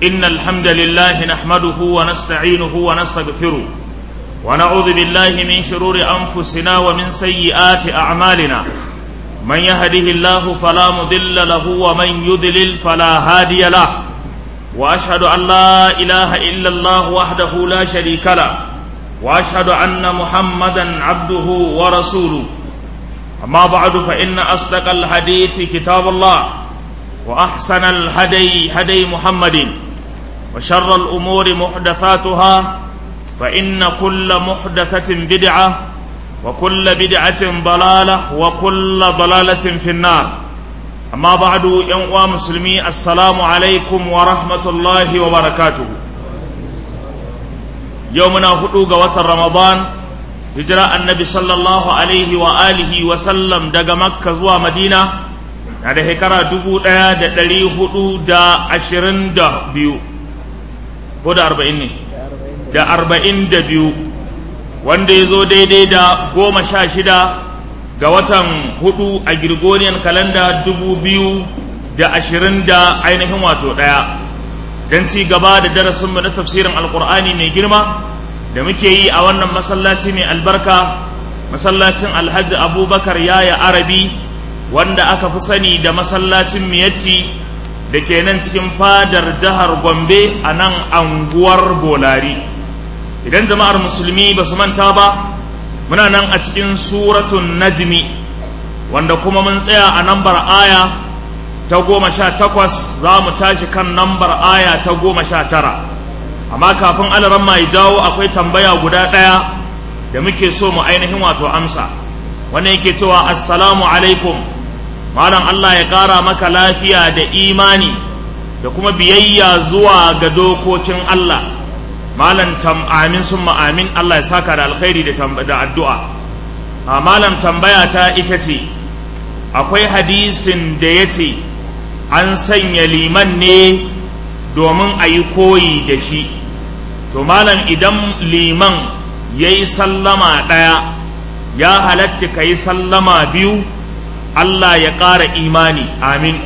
إن الحمد لله نحمده ونستعينه ونستغفره ونعوذ بالله من شرور أنفسنا ومن سيئات أعمالنا من يهده الله فلا مضل له ومن يضلل فلا هادي له وأشهد أن لا إله إلا الله وحده لا شريك له وأشهد أن محمدا عبده ورسوله أما بعد فإن أصدق الحديث كتاب الله وأحسن الهدي هدي محمد وشر الأمور محدثاتها فإن كل محدثة بدعة وكل بدعة ضلالة وكل ضلالة في النار أما بعد ينقوى مسلمي السلام عليكم ورحمة الله وبركاته يومنا هدوغ وتر رمضان هجرة النبي صلى الله عليه وآله وسلم دق مكة زوى مدينة na da shekara dubu ɗaya da ɗari hudu da ashirin da biyu ko da arba'in ne da arba'in da biyu wanda ya zo daidai da goma sha shida ga watan hudu a Gregorian kalanda dubu biyu da ashirin da ainihin wato ɗaya don ci gaba da darasinmu na tafsirin alkur'ani mai girma da muke yi a wannan masallaci mai albarka masallacin alhaji abubakar yaya arabi wanda aka fi sani da masallacin miyatti da ke nan cikin fadar jihar gombe a nan anguwar bolari idan jama'ar musulmi ba su manta ba muna nan a cikin suratun najmi wanda kuma mun tsaya a nambar aya ta goma sha takwas za mu tashi kan nambar aya ta goma sha tara amma kafin alaran mai jawo akwai tambaya guda ɗaya da muke so mu ainihin wato amsa wannan yake cewa assalamu alaikum malam Allah ya ƙara maka lafiya da imani da kuma biyayya zuwa ga dokokin Allah malam tam amin sun amin Allah ya saka da alkhairi da addu'a a malam tambaya ta ita ce akwai hadisin da ya ce an sanya liman ne domin a yi koyi da shi to malam idan liman ya yi sallama ɗaya ya halatta ka yi sallama biyu Allah ya ƙara imani amin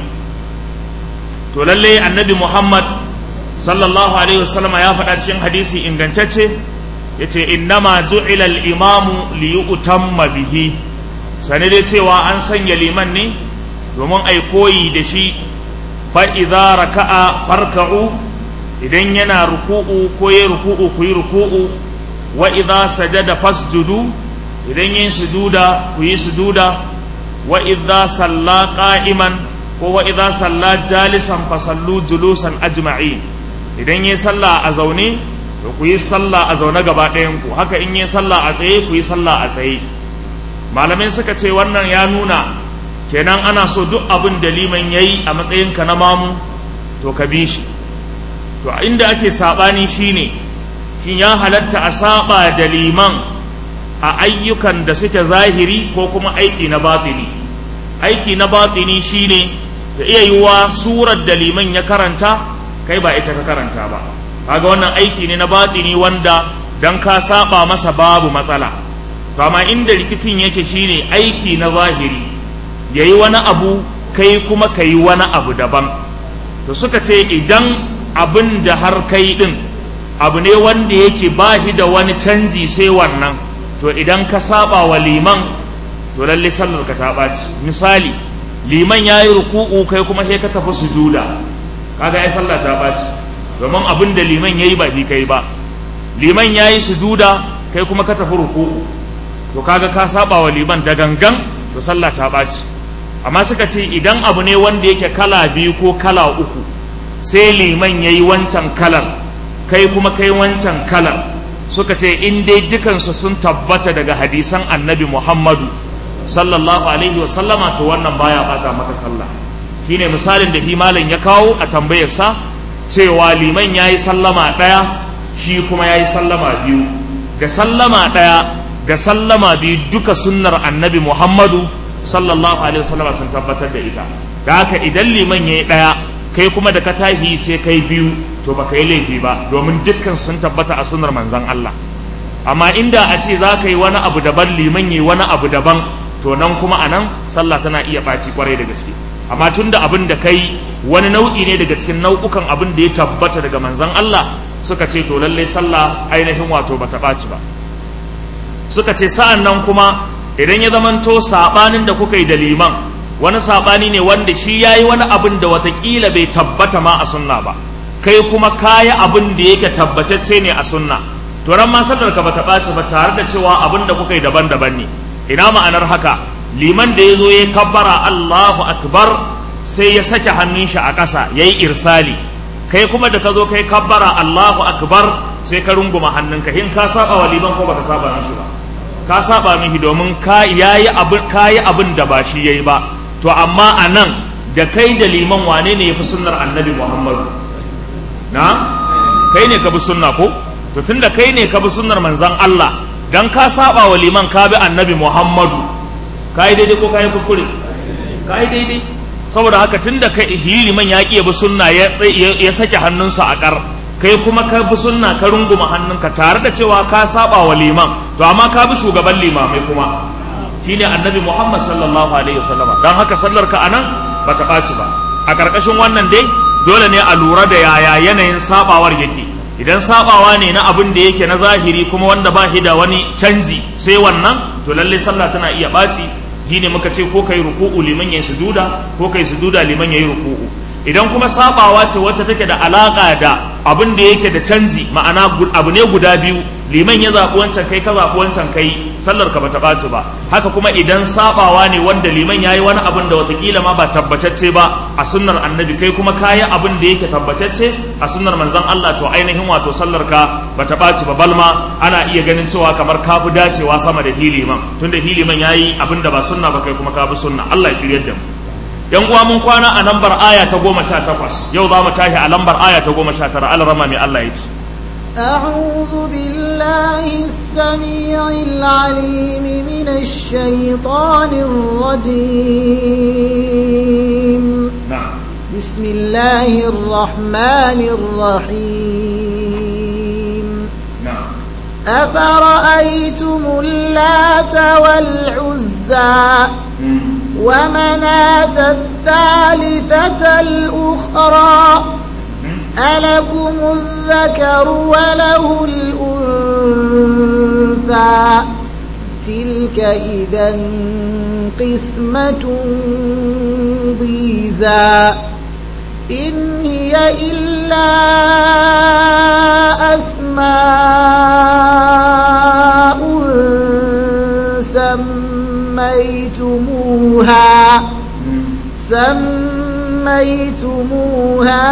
to lalle annabi Muhammad sallallahu alaihi wasallama ya faɗa cikin hadisi ingantacce ya ce innama ju'ila al-imamu li yu'tamma bihi sane dai cewa an sanya liman ne domin ai koyi da shi fa idza raka'a farka'u idan yana ruku'u ko ya ruku'u ku yi ruku'u wa idza sajada fasjudu idan yin sujuda ku yi sujuda wa idza salla qa'iman ko wa idza salla jalisan fa sallu julusan ajma'in idan yi sallah a zaune to ku yi sallah a zaune gaba ɗayan ku haka in yi sallah a tsaye ku yi sallah a tsaye malamai suka ce wannan ya nuna kenan ana so duk abin da liman yayi a matsayin ka na mamu to ka bi shi to inda ake sabani shine shin ya halatta a saba da liman a ayyukan da suke zahiri ko kuma aiki na batini aiki na batini shine ta iya yiwuwa surar da liman ya karanta kai ba ita ka karanta ba kaga wannan aiki ne na batini wanda dan ka saba masa babu matsala to amma inda rikicin yake shine aiki na zahiri yayi wani abu kai kuma kai wani abu daban to suka ce idan abin da har kai din abu ne wanda yake bashi da wani canji sai wannan to idan ka saba wa liman to lalle sallar ka ta ɓaci misali liman ya yi ruku'u kai kuma sai ka tafi sujuda kaga ai sallah ta ɓaci domin abin da liman ya yi ba fi kai ba liman ya yi sujuda kai kuma ka tafi ruku'u to kaga ka saba wa liman da gangan to sallah ta ɓaci amma suka ce idan abu ne wanda yake kala biyu ko kala uku sai liman ya yi wancan kalar kai kuma kai wancan kalar suka ce in dai dukansu sun tabbata daga hadisan annabi muhammadu sallallahu alaihi wasallama to wannan baya bata maka sallah shine misalin da malam ya kawo a tambayarsa cewa liman yayi sallama ɗaya shi kuma yayi sallama biyu da sallama ɗaya da sallama biyu duka sunnar annabi muhammadu sallallahu alaihi wasallama sun tabbatar da ita da haka idan liman yayi ɗaya kai kuma da ka tahi sai kai biyu to baka yi laifi ba domin dukkan sun tabbata a sunnar manzon Allah amma inda a ce za ka yi wani abu daban liman yi wani abu daban to nan kuma a nan sallah tana iya ɓaci kwarai da gaske amma tun da abin da kai wani nau'i ne daga cikin nau'ukan abin da ya tabbata daga manzon Allah suka ce to lallai sallah ainihin wato bata ɓaci ba suka ce sa'an nan kuma idan ya zamanto saɓanin da kuka yi da liman wani saɓani ne wanda shi ya yi wani abin da watakila bai tabbata ma a sunna ba kai kuma kaya abin da yake tabbatacce ne a sunna to ran ma sallar ka bata ɓaci ba tare da cewa abin da kuka yi daban-daban ne ina ma'anar haka liman da ya zo ya kabbara Allahu akbar sai ya sake hannun shi a ƙasa ya yi irsali kai kuma da ka zo kai kabbara Allahu akbar sai ka runguma hannunka in ka saba wa liman ko baka saba mishi ba ka saba mishi domin ka yayi abin kayi abin da ba shi yayi ba to amma anan da kai da liman wane ne yafi sunnar annabi Muhammadu na kai ne ka bi sunna ko to tunda kai ne ka bi sunnar manzon Allah dan ka saba wa liman ka bi annabi Muhammadu kai daidai ko kai kuskure kai daidai saboda haka tunda kai liman ya ki bi sunna ya ya sake hannunsa a kar kai kuma ka bi sunna ka runguma hannunka tare da cewa ka saba wa liman to amma ka bi shugaban limamai kuma shine annabi Muhammad sallallahu alaihi wasallama dan haka sallar ka anan bata ɓaci ba a ƙarƙashin wannan dai dole ne a lura da yaya yanayin sabawar yake idan sabawa ne na abin da yake na zahiri kuma wanda ba shi da wani canji sai wannan to lalle sallah tana iya ɓaci shine muka ce ko kai ruku'u liman yayi sujuda ko kai sujuda liman yayi ruku'u idan kuma sabawa ce wacce take da alaka da abin da yake da canji ma'ana abu ne guda biyu liman ya zaɓi wancan kai ka zaɓi wancan kai sallar ka bata ɓaci ba haka kuma idan sabawa ne wanda liman ya yi wani abin da watakila ma ba tabbatacce ba a sunnar annabi kai kuma kayi abin da yake tabbatacce a sunnar manzon Allah to ainihin wato sallar ka bata ɓaci ba balma ana iya ganin cewa kamar ka fi dacewa sama da hiliman tunda hiliman ya yi abin da ba sunna ba kai kuma ka bi sunna Allah ya shiryar da mu yan uwa mun kwana a lambar aya ta goma sha takwas yau za mu tashi a lambar aya ta goma sha tara alarama mai Allah ya ce أعوذ بالله السميع العليم من الشيطان الرجيم نعم بسم الله الرحمن الرحيم نعم أفرأيتم اللات والعزى ومناة الثالثة الأخرى ألكم الذكر وله الأنثى تلك إذا قسمة ضيزى إن هي إلا أسماء سميتموها سميتموها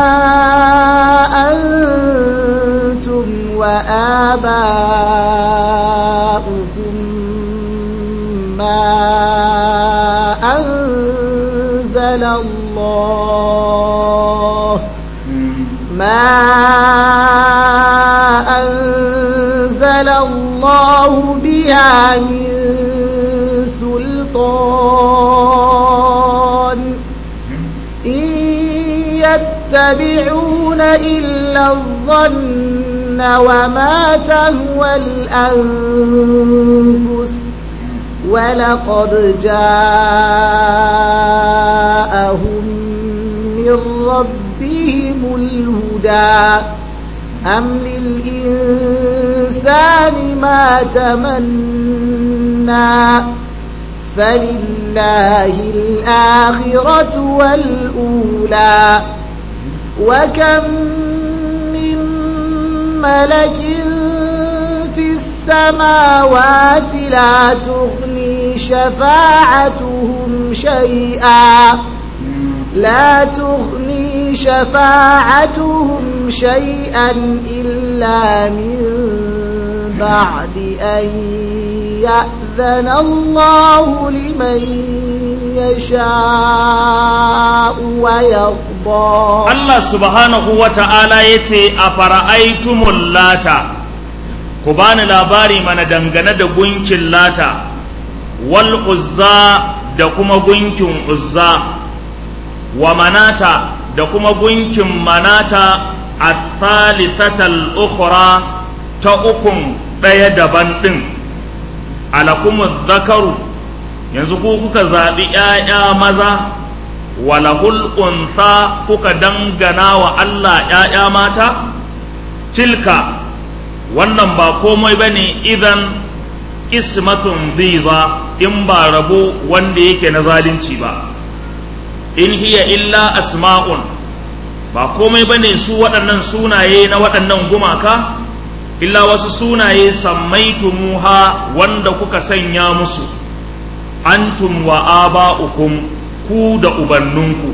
أنتم وآباؤكم ما أنزل الله ما أنزل الله بها من سلطان إن يتبعون إلا الظن وما تهوى الأنفس ولقد جاءهم من ربهم الهدى أم للإنسان ما تمنى فلله الآخرة والأولى وكم من ملك في السماوات لا تغني شفاعتهم شيئا لا تغني شفاعتهم شيئا إلا من بعد أن يأذن الله لمن يشاء ويرضى Allah subhanahu wa ta'ala ya ce a fara'aitumul lata ku bani labari mana dangane da gunkin lata wal uzza da kuma gunkin uzza wa manata da kuma gunkin manata a thalithatal ukhra ta ukun ɗaya daban ɗin alakumu zakaru yanzu ku kuka zaɓi ‘ya'ya maza walahul unsa kuka dangana wa Allah ‘ya'ya mata tilka wannan ba komai ba ne idan ismatun ziza in ba rabo wanda yake na zalunci ba in hiya illa asma'un ba komai ba ne su waɗannan sunaye na waɗannan gumaka illa wasu sunaye sammaitumuha wanda kuka sanya musu antum wa aba'ukum ku da ubanninku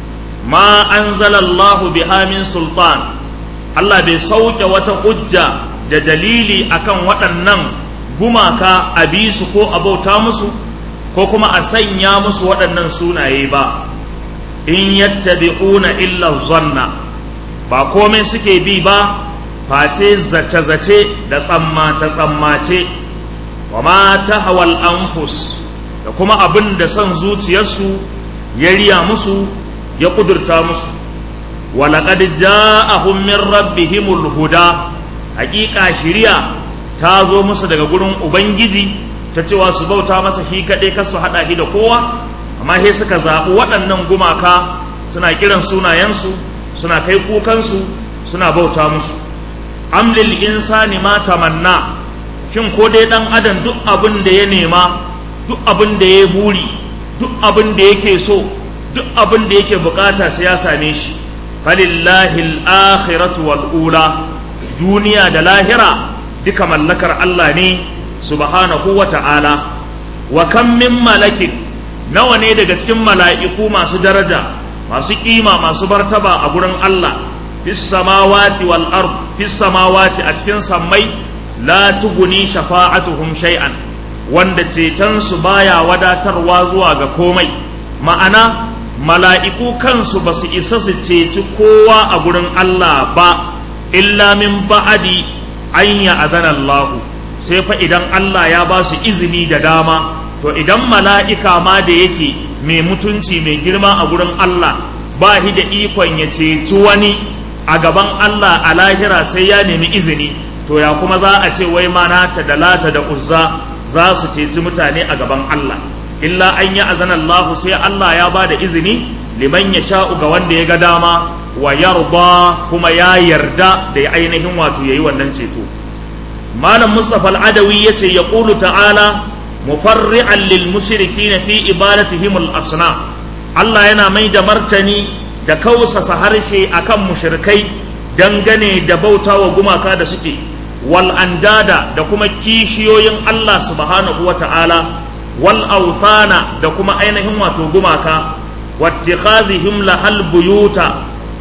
ma anzalallahu biha min sultan Allah bai sauke wata hujja da dalili akan waɗannan gumaka a bi su ko a bauta musu ko kuma a sanya musu waɗannan sunaye ba in yattabi'una illa zanna ba komai suke bi ba face zace-zace da tsammace-tsammace wa ma ta hawal anfus da kuma abin da son zuciyarsu ya riya musu ya kudurta musu walaƙad ja'ahum min rabbihimul huda haƙiƙa shiriya ta zo musu daga gurin ubangiji ta cewa su bauta masa shi kaɗai kar su haɗa shi da kowa amma sai suka zaɓi waɗannan gumaka suna kiran sunayensu suna kai kukansu suna bauta musu amlil insani ma tamanna shin ko dai dan adam duk abin da ya nema duk abin da ya buri duk abin da yake so duk abin da yake bukata sai ya same shi falillahi al-akhiratu wal ula duniya da lahira duka mallakar Allah ne subhanahu wa ta'ala wa kam min malakin nawa ne daga cikin mala'iku masu daraja masu kima masu bartaba a gurin Allah fis samawati wal ard fis samawati a cikin sammai la tuguni shafa'atuhum shay'an wanda ceton su baya wadatarwa zuwa ga komai ma'ana mala'iku kansu ba su isa su ceci kowa a gurin Allah ba illa min ba'adi an ya azana Allah sai fa idan Allah ya ba su izini da dama to idan mala'ika ma da yake mai mutunci mai girma a gurin Allah ba shi da ikon ya ceci wani a gaban Allah a lahira sai ya nemi izini to ya kuma za a ce wai manata da lata da uzza za su ceci mutane a gaban Allah illa an yi azana Allah sai Allah ya ba da izini liman ya sha'u ga wanda ya ga dama wa yarda kuma ya yarda da ya ainihin wato yayi wannan ceto malam Mustapha al-Adawi yace ya qulu ta'ala mufarri'an lil mushrikin fi ibadatihim al-asnam Allah yana mai da martani da kausasa harshe akan mushrikai dangane da bautawa gumaka da suke wal andada da kuma kishiyoyin Allah subhanahu wata'ala wal awthana da kuma ainihin wato gumaka wattikhazihim lahal buyuta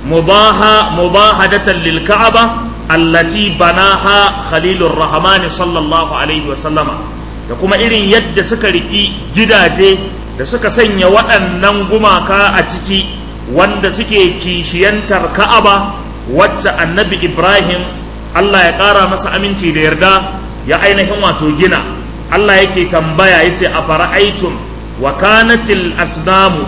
mubaha mubahadatan lil ka'aba allati banaha khalilur rahmani sallallahu alaihi wa sallama da kuma irin yadda suka riki gidaje da suka sanya waɗannan gumaka a ciki wanda suke kishiyantar ka'aba wacce annabi ibrahim allah ya ƙara masa aminci da yarda ya ainihin wato gina allah yake tambaya ya ce a fara'aitun wa kanatil asnamu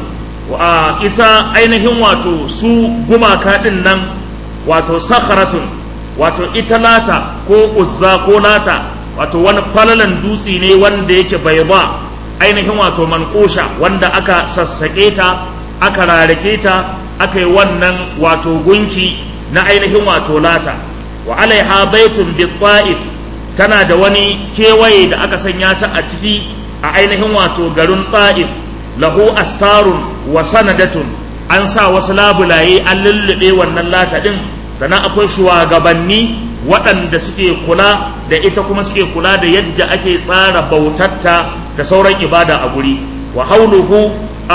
wa ita ainihin wato su gumaka ɗin nan wato sakharatun wato ita lata ko uzza ko lata wato wani falalan dutse ne wanda yake bai ba ainihin wato manƙosha wanda aka sassaƙe ta aka rarake ta aka yi wannan wato gunki na ainihin wato lata wa alaiha baitun bi ta'if tana da wani kewaye da aka sanya ta a ciki a ainihin wato garin ta'if lahu astarun wa sanadatun an sa wasu labulaye an lullube wannan lata din sannan akwai shugabanni waɗanda suke kula da ita kuma suke kula da yadda ake tsara bautatta da sauran ibada a guri wa hauluhu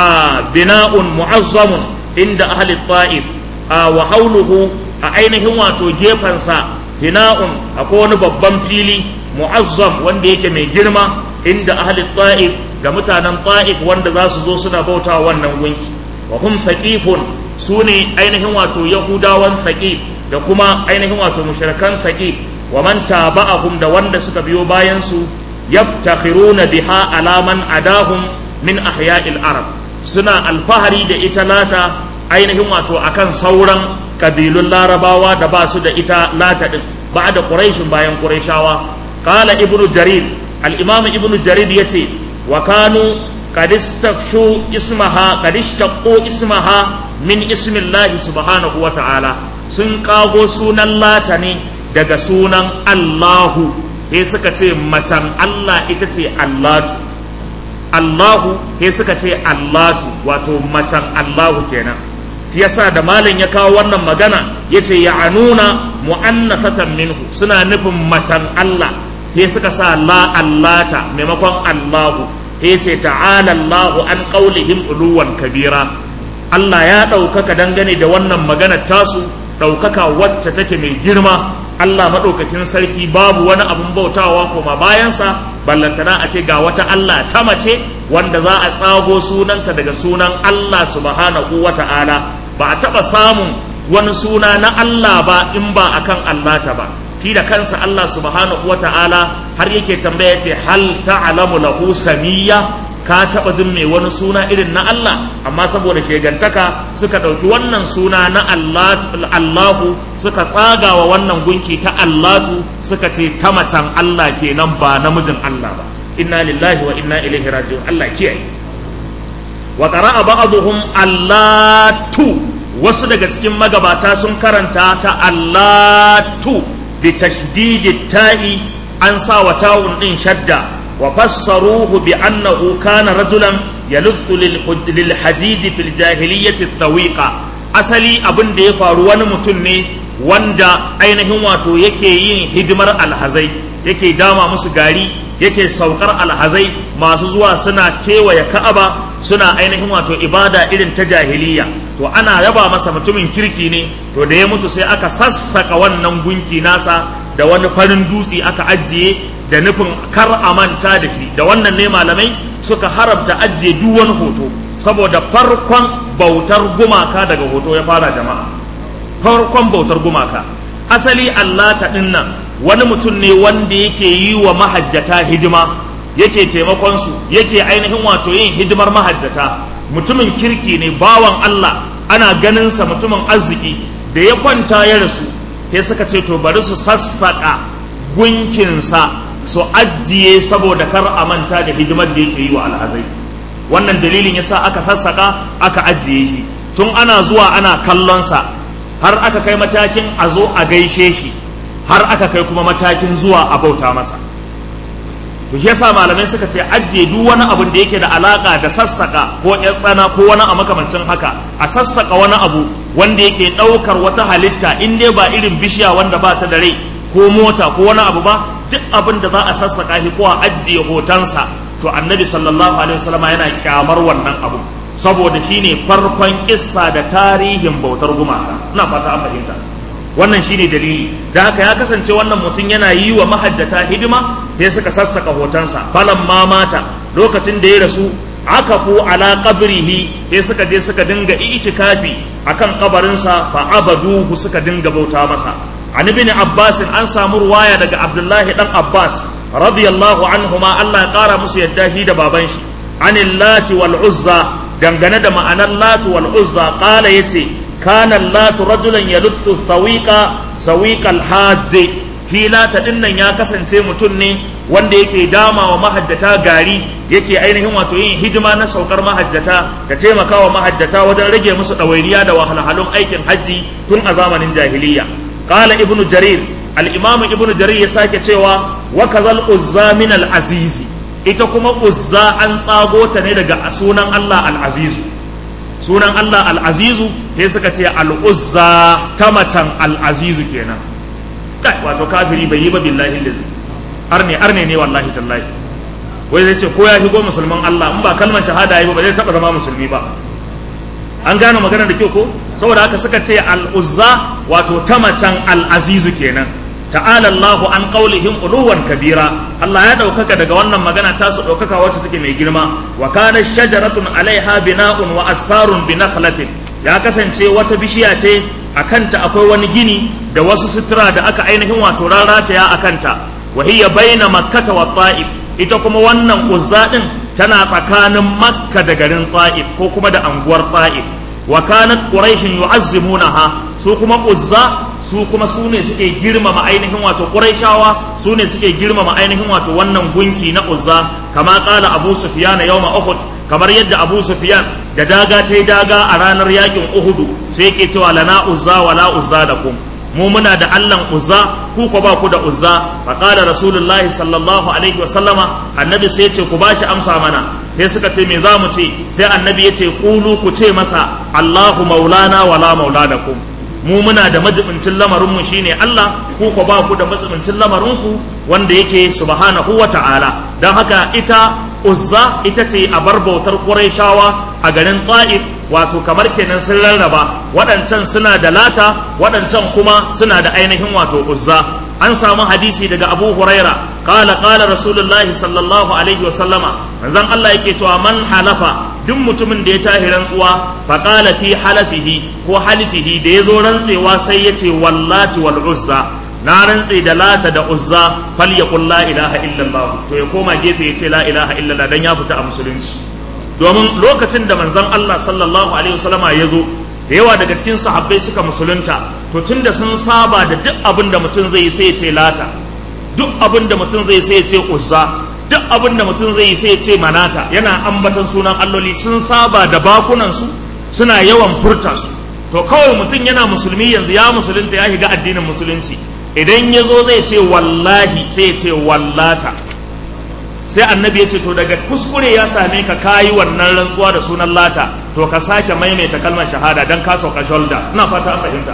a bina'un mu'azzamun inda ahli ta'if a wa hauluhu a ainihin wato gefensa bina'un akwai wani babban fili mu'azzam wanda yake mai girma inda ahli ta'if ga mutanen ta'if wanda za su zo suna bauta wannan gunki wa hum thaqifun su ne ainihin wato yahudawan thaqif da kuma ainihin wato mushrikan thaqif wa man taba'ahum da wanda suka biyo bayan su yaftakhiruna biha alaman adahum min ahya'il arab suna alfahari da ita lata ainihin wato akan sauran kabilun larabawa da ba su da ita lata din ba da quraishin bayan quraishawa qala ibnu jarir al-imam ibnu jarir yace wa kanu kadistafshu ismaha kadishtaqu ismaha min ismillahi subhanahu wa ta'ala sun kago sunan lata ne daga sunan Allahu sai suka ce macen Allah ita ce Allatu Allahu sai suka ce Allatu wato macen Allahu kenan yasa da malin ya kawo wannan magana yace ya'anuna mu'annafatan minhu suna nufin macen Allah sai suka sa la allata maimakon Allahu sai ce ta'ala Allahu an qaulihim uluwan kabira Allah ya ɗaukaka dangane da wannan maganar tasu ɗaukaka wacce take mai girma Allah maɗaukakin sarki babu wani abun bautawa koma bayansa ballantana a ce ga wata Allah ta mace wanda za a tsago sunanta daga sunan Allah subhanahu wa ta'ala ba a taɓa samun wani suna na Allah ba in ba akan Allah ta ba shi da kansa Allah subhanahu wa ta'ala har yake tambaya ce hal ta'lamu lahu samiyya ka taɓa jin mai wani suna irin na Allah amma saboda shegantaka suka ɗauki wannan suna na Allahu suka tsagawa wannan gunki ta Allatu suka ce ta macen Allah kenan ba namijin Allah ba inna lillahi wa inna ilaihi raji'un Allah kiyaye wa qara'a ba'dhum Allatu wasu daga cikin magabata sun karanta ta Allatu bi tashdidi ta'i an sa wa tawun din shadda وفسروه بأنه كان رجلا يلف للحديد في الجاهلية الثويقة أصلي أبن دي فاروان متني wanda ainihin wato yake yin hidimar alhazai yake dama musu gari yake saukar alhazai masu zuwa suna kewaye ka'aba suna ainihin wato ibada irin ta jahiliya to ana yaba masa mutumin kirki ne to da ya mutu sai aka sassaka wannan gunki nasa da wani farin dutse aka ajiye da nufin kar a manta da shi da wannan ne malamai suka haramta ajiye duk wani hoto saboda farkon bautar gumaka daga hoto ya fara jama'a farkon bautar gumaka asali Allah ta nan wani mutum ne wanda yake yi wa mahajjata hidima yake taimakon su yake ainihin wato yin hidimar mahajjata mutumin kirki ne bawan Allah ana ganin sa mutumin arziki da ya kwanta ya rasu sai suka ce to bari su sassaka gunkinsa su ajiye saboda kar a manta da hidimar da yake yi wa alhazai wannan dalilin yasa aka sassaka aka ajiye shi tun ana zuwa ana kallonsa har aka kai matakin a zo a gaishe shi har aka kai kuma matakin zuwa a bauta masa to shi yasa malamai suka ce ajiye duk wani abun da yake da alaka da sassaka ko ya tsana ko wani a makamancin haka a sassaka wani abu wanda yake ɗaukar wata halitta in dai ba irin bishiya wanda ba ta da rai ko mota ko wani abu ba duk abin da za a sassaka shi ko a ajiye hotonsa to annabi sallallahu alaihi wasallam yana kyamar wannan abu saboda shine farkon kissa da tarihin bautar gumaka ina fata an fahimta wannan shine dalili da haka ya kasance wannan mutum yana yi wa mahajjata hidima sai suka sassaka hotonsa falan ma mata lokacin da ya rasu akafu ala qabrihi sai suka je suka dinga itikafi akan kabarinsa fa abaduhu suka dinga bauta masa an ibn abbas an samu ruwaya daga abdullahi dan abbas radiyallahu anhuma Allah ya kara musu yadda shi da baban shi anil lati wal uzza dangane da ma'anar lati wal uzza qala yace kana latu rajulan yaluthu sawiqa sawiqal hajj fi lata dinnan ya kasance mutum ne wanda yake dama wa mahajjata gari yake ainihin wato yin hidima na saukar mahajjata da taimakawa mahajjata wajen rage musu ɗawainiya da wahalhalun aikin hajji tun a zamanin jahiliya qala ibnu jarir al-imam ibnu jarir ya sake cewa wa kazal uzza min al-aziz ita kuma uzza an tsago ta ne daga sunan Allah al-aziz sunan Allah al-azizu sai suka ce al-uzza ta macen al-aziz kenan kai wato kafiri bai yi ba billahi lillahi arne arne ne wallahi tallahi wai zai ce ko ya shigo musulman Allah in ba kalmar shahada yi ba ba zai taba zama musulmi ba an gane magana da kyau ko saboda haka suka ce al-uzza wato ta macen al-azizu kenan ta'ala Allahu an qaulihim uluwan kabira Allah ya daukaka daga wannan magana ta su daukaka wacce take mai girma wa kana shajaratun alaiha bina'un wa asfarun bi nakhlatin ya kasance wata bishiya ce a kanta akwai wani gini da wasu sutura da aka ainihin wato rarataya a kanta wa hiya baina makkata wa ta'if ita kuma wannan uzza din tana tsakanin makka da garin ta'if ko kuma da anguwar ta'if wa kanat quraish yu'azzimunaha su kuma uzza su kuma su ne suke girmama ainihin wato quraishawa su ne suke girmama ainihin wato wannan gunki na uzza kama qala abu sufyan yawma uhud kamar yadda Abu Sufyan da daga ta yi daga a ranar yakin Uhudu sai yake cewa lana uzza wa la uzza lakum mu muna da Allahn uzza ku ko ba ku da uzza fa qala rasulullahi sallallahu alaihi wa sallama annabi sai ya ce ku bashi amsa mana sai suka ce me za mu ce sai annabi ya ce kulu ku ce masa Allahu maulana wa la maula lakum mu muna da majibincin lamarinmu shine Allah ku ko ba ku da majibincin lamarinku wanda yake subhanahu wa ta'ala don haka ita uzza ita ce a bar bautar Qurayshawa a garin Ta'if wato kamar kenan sun rarraba waɗancan suna da lata waɗancan kuma suna da ainihin wato uzza an samu hadisi daga Abu Huraira qala qala rasulullahi sallallahu alaihi wa sallama manzon Allah yake cewa man halafa duk mutumin da ya tahi rantsuwa faƙala fi halafihi ko halifihi da ya zo rantsewa sai ya ce wallati wal uzza na rantse da lata da uzza fal ya la ilaha illallah to ya koma gefe ya ce la ilaha illallah dan ya fita a musulunci domin lokacin da manzon Allah sallallahu alaihi wasallama ya zo da yawa daga cikin sahabbai suka musulunta to tunda sun saba da duk abin da mutum zai yi sai ya ce lata duk abin da mutum zai sai ya ce uzza duk abin da mutum zai yi sai ya ce manata yana ambatan sunan alloli sun saba da bakunansu suna yawan furta su to kawai mutum yana musulmi yanzu ya musulunta ya shiga addinin musulunci idan ya zo zai ce wallahi sai ya ce wallata sai annabi ya ce to daga kuskure ya same ka kayi wannan rantsuwa da sunan lata to ka sake maimaita kalmar shahada dan ka sauka shoulder ina fata an fahimta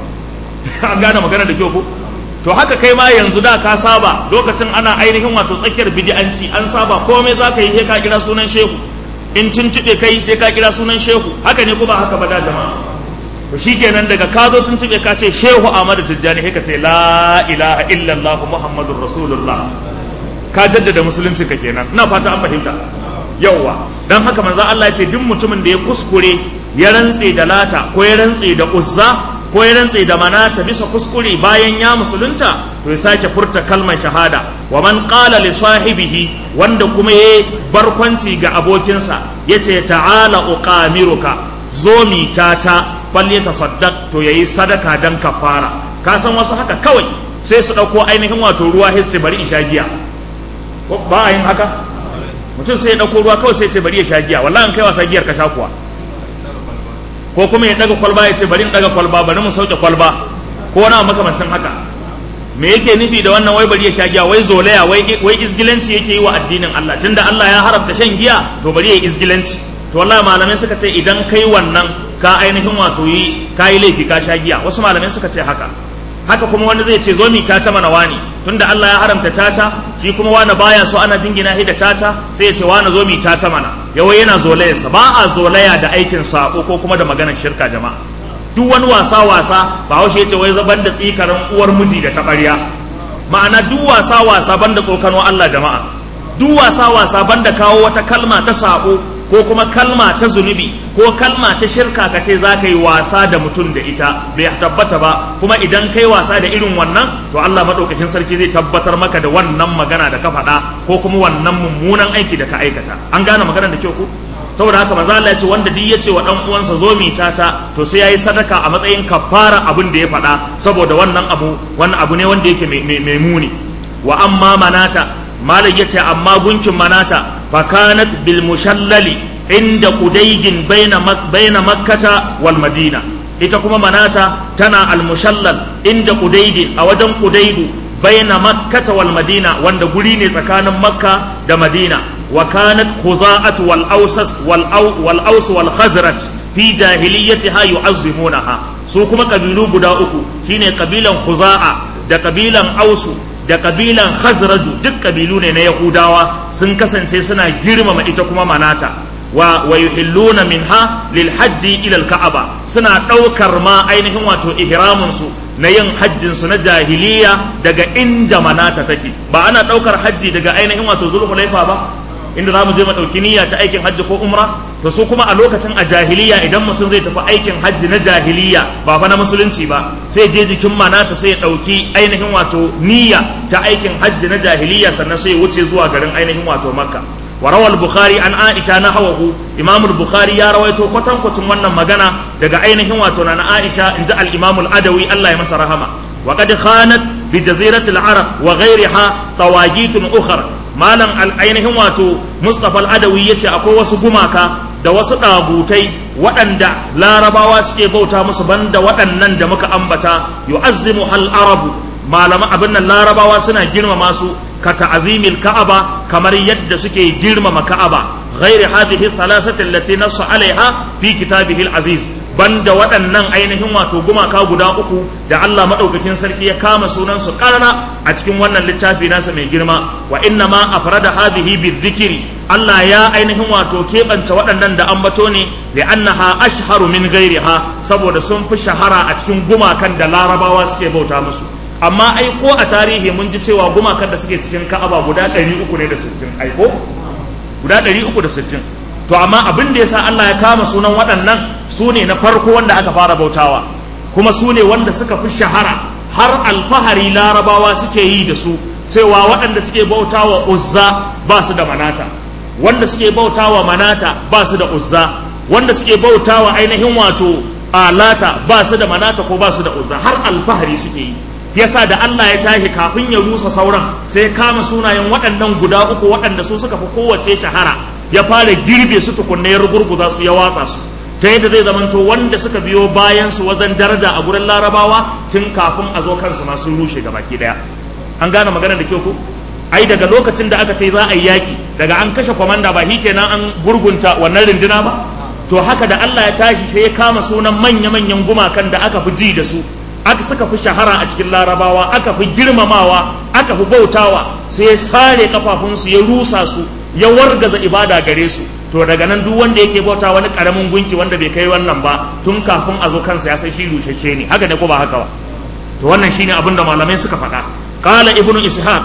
an gane magana da kyau ko to haka kai ma yanzu da ka saba lokacin ana ainihin wato tsakiyar bidi'anci an saba komai za ka yi sai ka kira sunan shehu in tuntuɓe kai sai ka kira sunan shehu haka ne ko ba haka ba da jama'a to shikenan daga ka zo tuntuɓe ka ce shehu Ahmadu Tijjani sai ka ce la ilaha illallah muhammadur rasulullah ka jaddada musulunci ka kenan ina fata an fahimta yauwa dan haka manzo Allah ya ce duk mutumin da ya kuskure ya rantse da lata ko ya rantse da uzza ko ya rantse da manata bisa kuskure bayan ya musulunta to ya sake furta kalmar shahada wa man qala li sahibihi wanda kuma ya barkwanci ga abokinsa yace ta'ala uqamiruka zo mi tata fal yatasaddaq to yayi sadaka dan kafara ka san wasu haka kawai sai su dauko ainihin wato ruwa histi bari in sha giya ba a yin haka mutum sai ya dauko ruwa kawai sai ya ce bari ya sha giya wallahi an kai wasa giyar ka sha kuwa ko kuma ya daga kwalba ya ce bari in daga kwalba bari mu sauke kwalba ko wani makamancin haka me yake nufi da wannan wai bari ya sha giya wai zolaya wai wai izgilanci yake yi wa addinin Allah tunda Allah ya haramta shan giya to bari ya yi izgilanci to wallahi malamai suka ce idan kai wannan ka ainihin wato yi ka yi laifi ka sha giya wasu malamai suka ce haka haka kuma wani zai ce zo mi tata mana wani tunda Allah ya haramta tata shi kuma wani baya so ana jingina shi da tata sai ya ce wani zo mi tata mana yawai yana zolayarsa ba a zolaya da aikin sako ko kuma da maganar shirka jama'a duk wani wasa wasa ba haushe ya ce wai zaban da tsikarin uwar miji da taɓarya ma'ana duk wasa wasa banda tsokano Allah jama'a duk wasa wasa banda kawo wata kalma ta sako ko kuma kalma ta zunubi ko kalma ta shirka ka ce za ka yi wasa da mutum da ita bai tabbata ba kuma idan kai wasa da irin wannan to Allah maɗaukakin sarki zai tabbatar maka da wannan magana da ka faɗa ko kuma wannan mummunan aiki da ka aikata an gane maganar da kyau ko saboda haka manzo Allah ya ce wanda duk ya ce wa dan uwansa zo mi tata to sai yayi sadaka a matsayin kafara abin da ya faɗa saboda wannan abu wannan abu ne wanda yake mai muni wa amma manata malam yace amma gunkin manata فكانت بالمشلل عند قديج بين مك بين مكة والمدينة ita kuma manata tana almushallal inda qudaydi a wajen qudaydu baina makkata wal madina wanda guri ne tsakanin makka da madina wa kanat khuza'at wal awsas wal wal aws wal khazraj fi jahiliyyatiha yu'azzimunaha su kuma kabilu guda uku shine kabilan khuza'a da kabilan ausu da kabilan khazraju duk kabilu ne na yahudawa sun kasance suna girmama ita kuma manata wa wa yuhilluna minha lil hajji ila al ka'aba suna daukar ma ainihin wato ihramin su na yin hajjin su na jahiliya daga inda manata take ba ana daukar hajji daga ainihin wato zulhulaifa ba inda za mu je mu ɗauki niyya ta aikin hajji ko umra to su kuma a lokacin a jahiliya idan mutum zai tafi aikin hajji na jahiliya ba fa na musulunci ba sai je jikin manata sai ya ɗauki ainihin wato niyya ta aikin hajji na jahiliya sannan sai ya wuce zuwa garin ainihin wato makka wa rawal bukhari an aisha na hawahu imam bukhari ya rawaito kwatankwacin wannan magana daga ainihin wato na aisha inji al imam al adawi Allah ya masa rahama wa qad khanat bi jaziratil arab wa ghayriha tawagitun ukhra malam ainihin wato mustapha al-adawi yace akwai wasu gumaka da wasu ɗagutai waɗanda larabawa suke bauta musu banda waɗannan da muka ambata yu'azzimu hal arabu malama abin nan larabawa suna girmama su ka ta'azimil ka'aba kamar yadda suke girmama ka'aba ghairi hadhihi thalathati allati nassa alaiha fi kitabihi al-aziz banda waɗannan ainihin wato gumaka guda uku da Allah maɗaukakin sarki ya kama sunan su ƙarara a cikin wannan littafi nasa mai girma wa inna ma afrada hadhihi bizikri Allah ya ainihin wato keɓance waɗannan da ambato ne da annaha ashharu min ghairiha saboda sun fi shahara a cikin gumakan da larabawa suke bauta musu amma ai ko a tarihi mun ji cewa gumakan da suke cikin ka'aba guda 300 ne da 60 ai ko guda 360 to amma abin da yasa Allah ya kama sunan waɗannan su ne na farko wanda aka fara bautawa kuma su ne wanda suka fi shahara har alfahari larabawa suke yi da su cewa waɗanda suke bautawa uzza ba su da manata wanda suke bautawa manata ba su da uzza wanda suke bautawa ainihin wato alata ba su da manata ko ba su da uzza har alfahari suke yi yasa da Allah ya tashi kafin ya rusa sauran sai ya kama sunayen waɗannan guda uku waɗanda su suka fi kowace shahara ya fara girbe su tukunna ya rugurguza su ya watsa su ta yadda zai zamanto wanda suka biyo bayan su wajen daraja a gurin larabawa tun kafin a zo kansu ma sun rushe baki daya an gane magana da kyau ko ai daga lokacin da aka ce za a yi yaki daga an kashe kwamanda ba kenan an gurgunta wannan rinduna ba to haka da Allah ya tashi sai ya kama sunan manya-manyan gumakan da aka fi ji da su aka suka fi shahara a cikin larabawa aka fi girmamawa aka fi bautawa sai ya sare kafafunsu ya rusa su ya wargaza ibada gare su to daga nan duk wanda yake bauta wani karamin gunki wanda bai kai wannan ba tun kafin a zo kansa ya san shi rushashe ne haka ne ko ba haka ba to wannan shine abin da malamai suka faɗa qala ibnu ishaq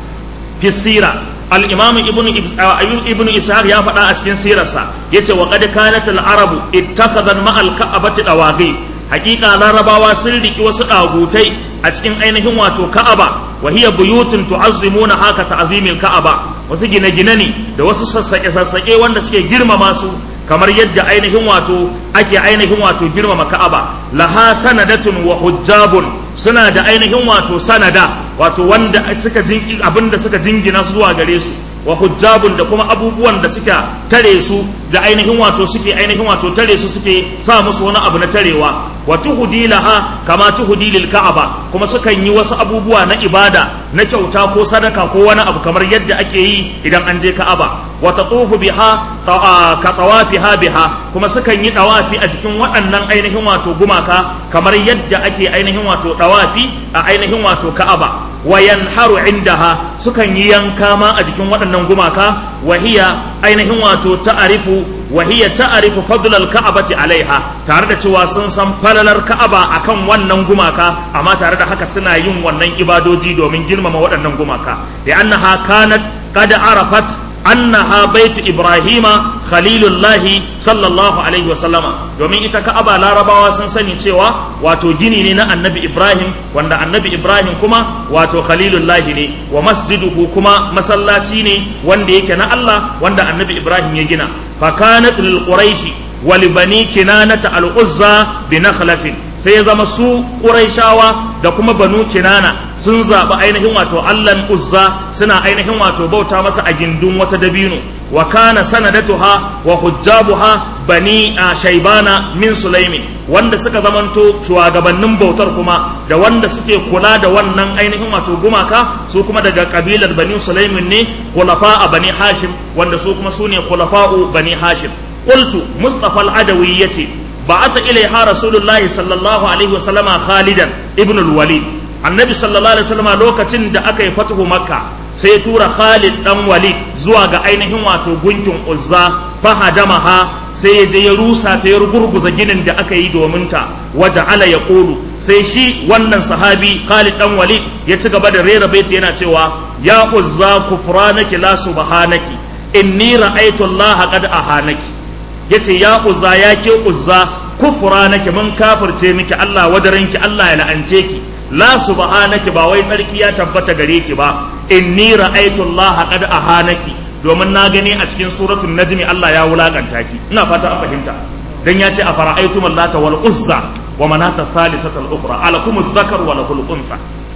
fi sira al-imam ibnu ibnu ishaq ya faɗa a cikin sirarsa yace wa qad kanat al-arabu ittakhadhan ma al-ka'bati dawaghi hakika larabawa sun riki wasu dagutai a cikin ainihin wato ka'aba wa hiya buyutun tu'azzimuna haka ta'zimil ka'aba wasu gine-gine ne da wasu sassaƙe-sassaƙe wanda suke girmama su kamar yadda ainihin wato ake ainihin wato girmama ka'aba laha sanadatun wa hujjabun suna da ainihin wato sanada wato wanda suka abinda suka jingina su zuwa gare su wa hujjabun da kuma abubuwan da suka tare su da ainihin wato suke ainihin wato tare su suke sa musu wani abu na tarewa wa tuhudi laha kama tuhudi lil ka'aba kuma sukan yi wasu abubuwa na ibada na kyauta ko sadaka ko wani abu kamar yadda ake yi idan an je ka'aba wa tatufu biha ka tawafiha biha kuma sukan yi dawafi a jikin waɗannan ainihin wato gumaka kamar yadda ake ainihin wato dawafi a ainihin wato ka'aba wa yanharu indaha sukan yi yanka ma a jikin waɗannan gumaka wa hiya ainihin wato ta'arifu wa hiya ta'arifu fadlal ka'abati alaiha tare da cewa sun san falalar ka'aba akan wannan gumaka amma tare da haka suna yin wannan ibadoji domin girmama waɗannan gumaka da annaha kanat qad arafat annaha baitu ibrahima khalilullahi sallallahu alaihi wasallama domin ita ka'aba larabawa sun sani cewa wato gini ne na annabi ibrahim wanda annabi ibrahim kuma wato khalilullahi ne wa masjiduhu kuma masallaci ne wanda yake na allah wanda annabi ibrahim ya gina fakanat lil quraishi wa li bani kinanata al uzza bi nakhlatin sai ya zama su quraishawa da kuma banu kinana sun zaɓi ainihin wato allan uzza suna ainihin wato bauta masa a gindin wata dabino wa kana sanadatuha wa hujjabuha bani a shaibana min sulaimin wanda suka zamanto shugabannin bautar kuma da wanda suke kula da wannan ainihin wato gumaka su kuma daga kabilar bani sulaimin ne khulafa a bani hashim wanda su kuma su ne khulafa'u bani hashim qultu mustafa al-adawi yace ba'atha ilaiha rasulullahi sallallahu alaihi wa sallama khalidan ibn al-walid annabi sallallahu alaihi wa sallama lokacin da aka yi fatuhu makka sai ya tura Khalid dan Walid zuwa ga ainihin wato gunkin Uzza fahadamaha sai ya je ya rusa ta ya gurguza ginin da aka yi domin ta waje ala ya ƙulu sai shi wannan sahabi Khalid dan Walid ya ci gaba da rera baiti yana cewa ya Uzza kufranaki la subhanaki inni ra'aytu Allah qad ahanaki yace ya Uzza ya ke Uzza kufranaki mun kafirce miki Allah wadaranki Allah ya la'ance ki la subhanaki ba wai tsarki ya tabbata gare ki ba inni ra'aytu Allah qad ahanaki domin na gani a cikin suratul najmi Allah ya wulakanta ki ina fata an fahimta dan ya ce afara'aytum allata wal uzza wa manata thalithata al ukhra alakum adh-dhakar wa lahul untha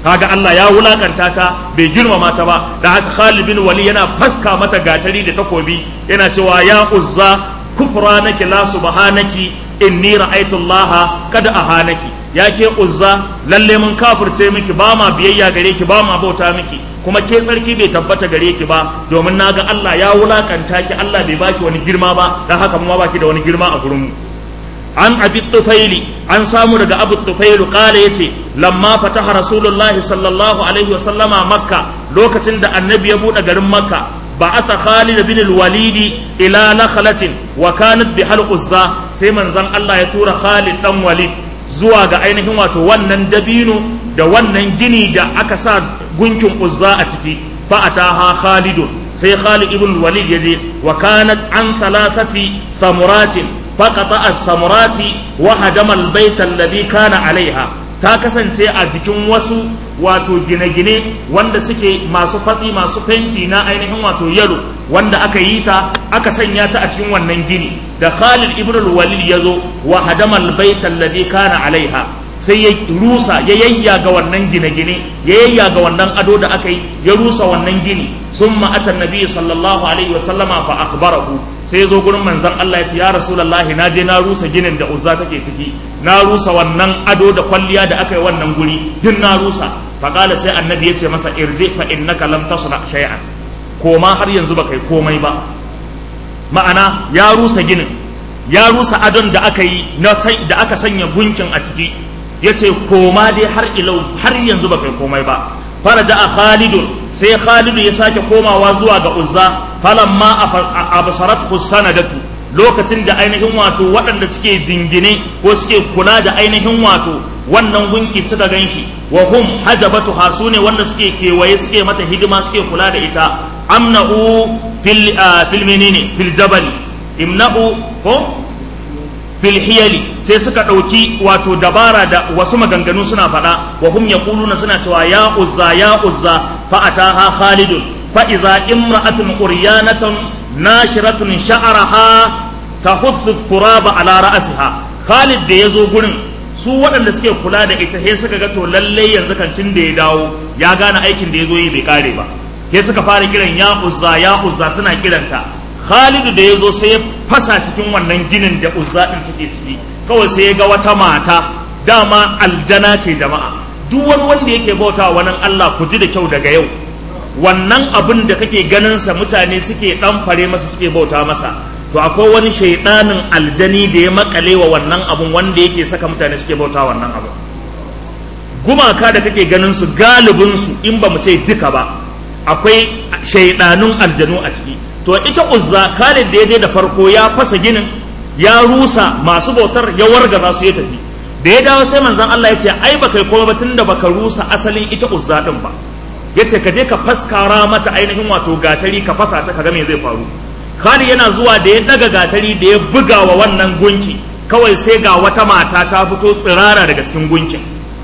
kaga Allah ya wulakanta ta bai girmama ta ba da haka Khalid bin Wali yana faska mata gatari da takobi yana cewa ya uzza kufranaki la subhanaki inni ra'aytu Allah kada ahanaki ya ke uzza lalle mun kafirce miki ba ma biyayya gare ki ba ma bauta miki kuma ke tsarki bai tabbata gare ki ba domin naga Allah ya wulakanta ki Allah bai baki wani girma ba dan haka kuma baki da wani girma a gurin mu an abi tufaili an samu daga abu tufailu kala ya ce lamma fataha rasulullahi sallallahu alaihi wasallama makka lokacin da annabi ya buɗe garin makka ba asa khalid bin walidi ila nakhalatin wa kanat bi hal uzza sai manzon Allah ya tura khalid dan walid zuwa ga ainihin wato wannan dabino da wannan gini da aka sa gunkin uzza a ciki fa ataha khalidun sai khalid ibn walid ya je wa kanat an thalathati thamuratin فقطع السمرات وهدم البيت الذي كان عليها ta kasance a jikin wasu wato gine-gine wanda suke masu fatsi masu fenti na ainihin wato yalo wanda aka yi ta aka sanya ta a cikin wannan gini da Khalid ibn al-Walid yazo wa hadama al-bayt alladhi kana alaiha sai ya rusa ya yayya ga wannan gine-gine ya yayya ga wannan ado da aka yi ya rusa wannan gini summa atan nabi sallallahu alaihi wa sallama fa akhbarahu sai ya zo gurin manzon Allah ya ce ya rasulullahi na je na rusa ginin da uzza take ciki na rusa wannan ado da kwalliya da aka yi wannan guri duk na rusa fa qala sai annabi ya ce masa irji fa innaka lam tasna shay'an koma har yanzu baka yi komai ba ma'ana ya rusa ginin ya rusa adon da aka yi da aka sanya gunkin a ciki ya ce koma dai har ilau har yanzu ba kai komai ba faraja a khalidun sai khalidu ya sake komawa zuwa ga uzza falamma absarat sanadatu lokacin da ainihin wato waɗanda suke jingine ko suke kula da ainihin wato wannan gunki suka gan shi wa hum hajabatu hasu ne wanda suke kewaye suke mata hidima suke kula da ita amna'u fil fil menene fil jabali imna'u ko fil hiyali sai suka ɗauki wato dabara da wasu maganganu suna faɗa wa hum yaquluna suna cewa ya uzza ya uzza fa ataha khalidun fa iza imra'atun uryanatun nashiratun sha'araha tahuthu turaba ala ra'siha khalid da yazo gurin su waɗanda suke kula da ita sai suka ga to lalle yanzu kan tun da ya dawo ya gane aikin da yazo yi bai kare ba sai suka fara kiran ya uzza ya uzza suna kiranta Khalidu da ya zo sai ya fasa cikin wannan ginin da uzza din take ciki kawai sai ya ga wata mata dama aljana ce jama'a duk wani wanda yake bauta wannan Allah ku ji da kyau daga yau wannan abin da kake ganin sa mutane suke dan fare masa suke bauta masa to akwai wani shaidanin aljani da ya makale wa wannan abun wanda yake saka mutane suke bauta wannan abun gumaka da kake ganin su galibin su in ba mu ce duka ba akwai shaidanun aljanu a ciki to ita uzza Khalid da ya je da farko ya fasa ginin ya rusa masu bautar ya wargaza su ya tafi da ya dawo sai manzon Allah ya ce ai baka yi komai ba tunda baka rusa asalin ita uzza din ba ya ce ka je ka faskara mata ainihin wato gatari ka fasa ta ka ga me zai faru Khalid yana zuwa da ya daga gatari da ya buga wa wannan gunki kawai sai ga wata mata ta fito tsirara daga cikin gunkin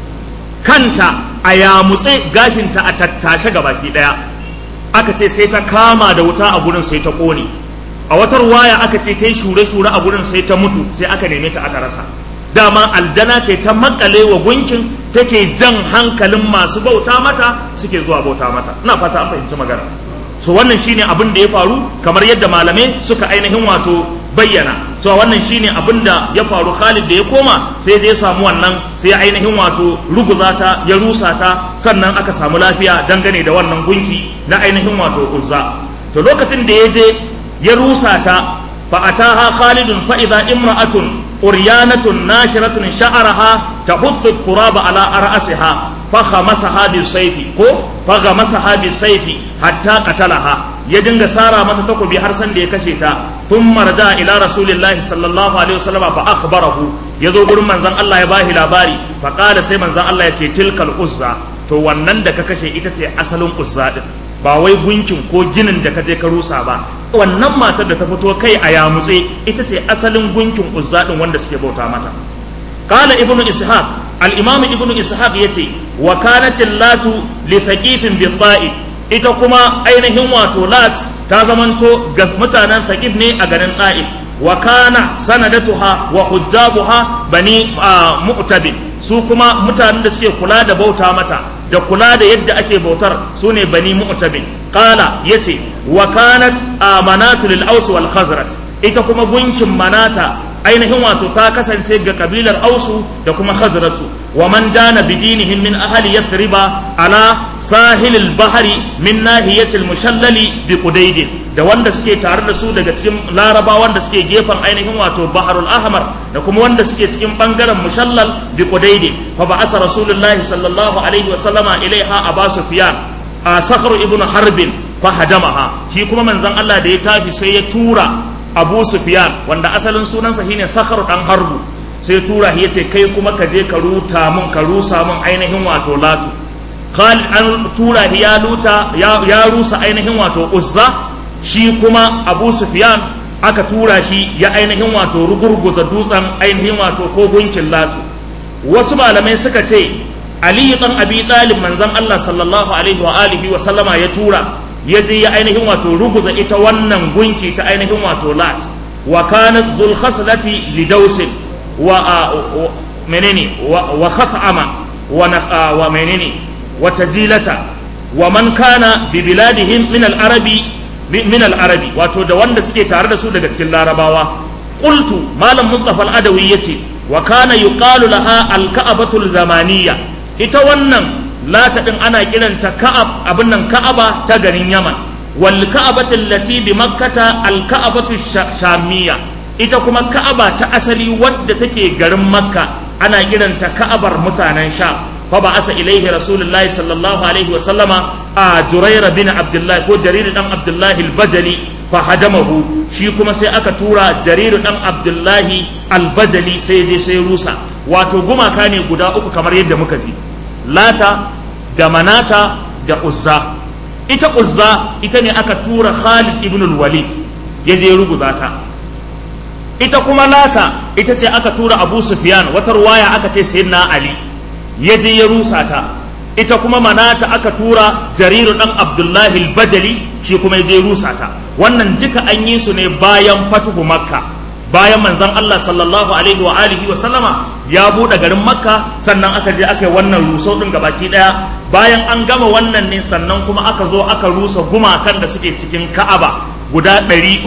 kanta a yamutse gashinta a tattashe gabaki daya aka ce sai ta kama da wuta a gurin sai ta kone a watar waya aka ce ta yi shure-shure a gurin sai ta mutu sai aka neme ta aka rasa dama aljana ce ta makale wa gunkin take jan hankalin masu bauta mata suke zuwa bauta mata ina fata an fahimci magana so wannan shine abin da ya faru kamar yadda malamai suka ainihin wato bayyana so wannan shine abin da ya faru Khalid da ya koma sai ya samu wannan sai ya ainihin wato ruguza ta ya rusa ta sannan aka samu lafiya dangane da wannan gunki na ainihin wato uzza to lokacin da ya je ya rusa ta fa ataha Khalidun fa idza imra'atun uryanatun nashiratun sha'araha tahuthu turaba ala ra'siha fa khamasaha bi sayfi ko fa khamasaha bi sayfi hatta qatalaha ya dinga sara mata takobi har san da ya kashe ta thumma raja ila rasulillahi sallallahu alaihi wasallam fa akhbarahu yazo gurin manzon Allah ya bashi labari fa qala sai manzon Allah ya ce tilkal uzza to wannan da ka kashe ita ce asalin uzza din ba wai gunkin ko ginin da ka je ka rusa ba wannan matar da ta fito kai a yamutse ita ce asalin gunkin uzza din wanda suke bauta mata qala ibnu ishaq al-imam ibnu ishaq yace wa kanat latu li thaqifin bi ita kuma ainihin wato lat ta zamanto ga mutanen thaqif ne a garin da'if wa kana sanadatuha wa hujjabuha bani mu'tabid su kuma mutanen da suke kula da bauta mata da kula da yadda ake bautar su ne bani mu'tabi qala yace wa kanat amanatu lil aus wal khazraj ita kuma gunkin manata ainihin wato ta kasance ga kabilar ausu da kuma khazratu wa man dana bidinihim min ahli yathriba ala sahilil bahri min nahiyatil mushallali bi qudayd da wanda suke tare da su daga cikin laraba wanda suke gefen ainihin wato baharul ahmar da kuma wanda suke cikin bangaren mushallal bi qudayd fa ba'asa rasulullahi sallallahu alaihi wa sallama ilaiha aba sufyan a sakhar ibnu harbin fa hadamaha shi kuma manzon Allah da ya tafi sai ya tura abu sufyan wanda asalin sunansa shine sakhar dan harbu sai tura shi yace kai kuma ka je ka ruta mun ka rusa mun ainihin wato latu khalid an tura shi ya luta ya rusa ainihin wato uzza shi kuma abu sufyan aka tura shi ya ainihin wato rugurguza dutsen ainihin wato ko gunkin latu wasu malamai suka ce ali dan abi talib manzon Allah sallallahu alaihi wa alihi wa sallama ya tura ya je ya ainihin wato ruguza ita wannan gunki ta ainihin wato lat wa kanat zul khaslati li dausin wa menene wa khaf'ama wa wa menene wa tajilata wa man kana bi biladihim min al arabi min al arabi wato da wanda suke tare da su daga cikin larabawa qultu malam mustafa al adawi yace wa kana yuqalu laha al ka'batul zamaniyya ita wannan lata din ana kiranta ka'ab abin nan ka'aba ta garin yaman wal ka'abatu allati bi makkata al ka'abatu shamiyya ita kuma ka'aba ta asali wadda take garin makka ana kiranta ka'abar mutanen sha fa ba asa ilaihi rasulullahi sallallahu alaihi wa sallama a juraira bin abdullahi ko jarir dan abdullahi al-bajali fa hadamahu shi kuma sai aka tura jarir dan abdullahi al-bajali sai je sai rusa wato gumaka ne guda uku kamar yadda muka ji lata da manata da uzza ita uzza ita ne aka tura khalid ibn walid ya je ruguza ta ita kuma lata ita ce aka tura abu sufyan wata ruwaya aka ce sayyidina ali ya je ya rusa ta ita kuma manata aka tura jariru dan abdullahi bajali shi kuma ya je rusa ta wannan duka an yi su ne bayan fatuhu makka bayan manzon Allah sallallahu alaihi wa alihi wa sallama ya buɗe garin makka sannan aka je aka yi wannan rusau ɗin gabaki ɗaya bayan an gama wannan ne sannan kuma aka zo aka rusa gumakan da suke cikin ka'aba guda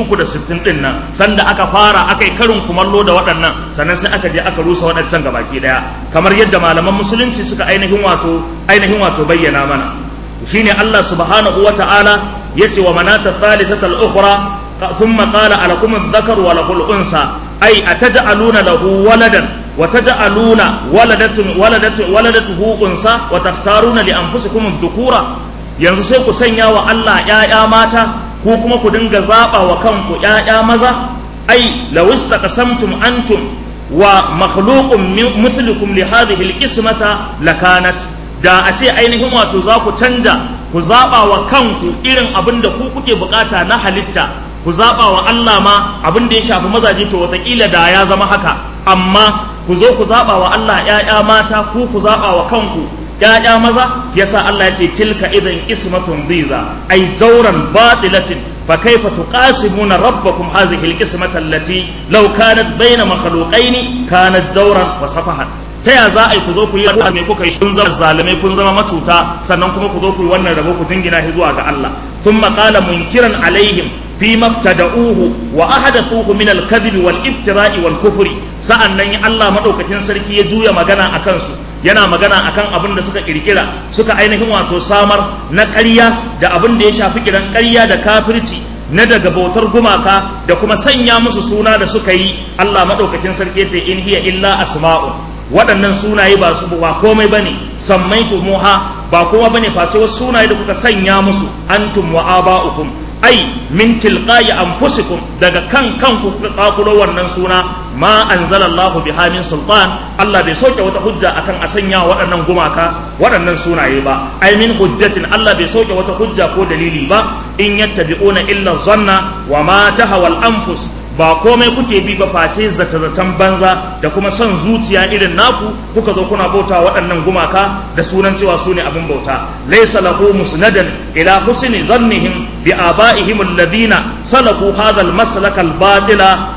360 ɗin nan sanda aka fara aka yi karin kumallo da waɗannan sannan sai aka je aka rusa waɗancan gabaki ɗaya kamar yadda malaman musulunci suka ainihin wato ainihin wato bayyana mana shine Allah subhanahu wa ta'ala yace wa manata thalithata al-ukhra ثم قال ألكم الذكر وله الأنثى أي أتجعلون له ولدا وتجعلون ولدة ولدة ولدته أنثى وتختارون لأنفسكم الذكورة yanzu sai ku sanya wa Allah ‘ya'ya mata ko kuma ku dinga zaɓa wa kanku ‘ya'ya maza ai lawista qasamtum antum wa makhluqun mithlukum li hadhihi alqismata lakanat da a ce ainihin wato za ku canja ku zaɓa wa kanku irin abin da ku kuke bukata na halitta ku zaɓa wa Allah ma abin da ya shafi mazaje to wataƙila da ya zama haka amma ku zo ku zaɓa wa Allah ‘ya'ya mata ku ku zaɓa wa kanku ‘ya'ya maza yasa Allah ya ce tilka idan ismatun biza ai zauran batilatin fa kaifa tuqasimuna rabbakum hadhihi alqismata allati law kanat bayna makhluqaini kanat zauran wa safahan ta ya za a yi ku zo ku yi rabuwa mai kuka yi kun zama zalimai kun zama matuta sannan kuma ku zo ku yi wannan rabo ku jingina shi zuwa ga Allah thumma qala munkiran alaihim فيما ابتدأوه وأحدثوه من الكذب والافتراء والكفر sa'annan Allah madaukakin sarki ya juya magana a kansu yana magana akan abin da suka kirkira suka ainihin wato samar na ƙarya da abin da ya shafi kiran ƙarya da kafirci na daga bautar gumaka da kuma sanya musu suna da suka yi Allah madaukakin sarki ya ce in hiya illa asma'u waɗannan sunaye ba su ba komai bane sammaitu muha ba kowa bane face wasu sunaye da kuka sanya musu antum wa aba'ukum ai min tilqa'i anfusikum daga kan kanku kuka kakulo wannan suna ma anzalallahu biha min sultan Allah bai sauke wata hujja akan a sanya waɗannan gumaka waɗannan sunaye ba ai min hujjatin Allah bai sauke wata hujja ko dalili ba in yattabi'una illa zanna wa ma tahawal anfus ba komai kuke bi ba face zata-zatan banza da kuma son zuciya irin naku kuka zo kuna bauta waɗannan gumaka da sunan cewa su ne abin bauta laysa lahu musnadan ila husni zannihim bi abaihim alladhina salaku hadha almaslak albatila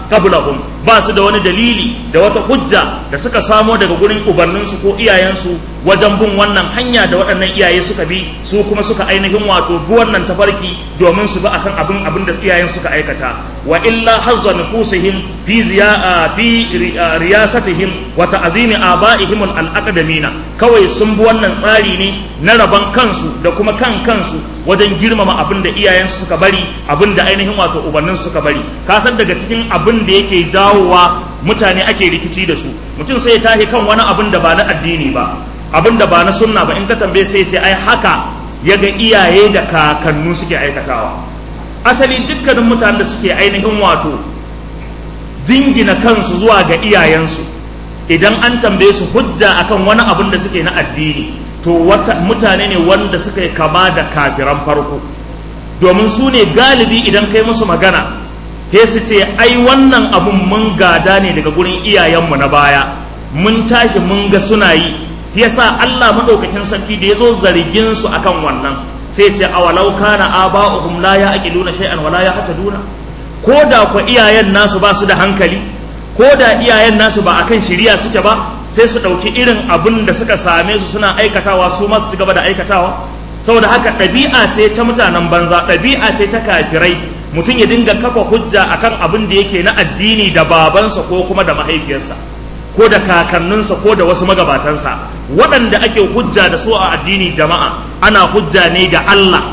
qablahum ba su da wani dalili da wata hujja da suka samo daga gurin ubanninsu ko iyayensu wajen bin wannan hanya da waɗannan iyaye suka bi su kuma suka ainihin wato bi wannan tafarki domin su bi akan abin abin da iyayen suka aikata wa illa hazza nufusihim fi ziya fi riyasatihim wa ta'zimi abaihim al-aqdamina kawai sun bi wannan tsari ne na raban kansu da kuma kan kansu wajen girmama abin da iyayensu suka bari abin da ainihin wato ubannin suka bari ka san daga cikin abin da yake jawowa mutane ake rikici da su mutum sai ya tashi kan wani abin da ba na addini ba abin da ba na sunna ba in ka tambaye sai ya ce ai haka ya ga iyaye da kakannu suke aikatawa asali dukkanin mutanen da suke ainihin wato jingina kansu zuwa ga iyayensu idan an tambaye su hujja akan wani abin da suke na addini to wata mutane ne wanda suka yi kama da kafiran farko domin su ne galibi idan kai musu magana he su ce ai wannan abun mun gada ne daga gurin iyayenmu na baya mun tashi mun ga suna yi yasa Allah madaukakin sarki da yazo zargin su akan wannan sai ce awalau kana aba'uhum la ya'qiluna shay'an wa la yahtaduna ko da ku iyayen nasu ba su da hankali ko da iyayen nasu ba akan shiriya suke ba sai su ɗauki irin abin da suka same su suna aikatawa su masu ci gaba da aikatawa saboda haka ɗabi'a ce ta mutanen banza ɗabi'a ce ta kafirai mutum ya dinga kafa hujja akan abin da yake na addini da babansa ko kuma da mahaifiyarsa ko da kakanninsa ko da wasu magabatansa waɗanda ake hujja da su a addini jama'a ana hujja ne da Allah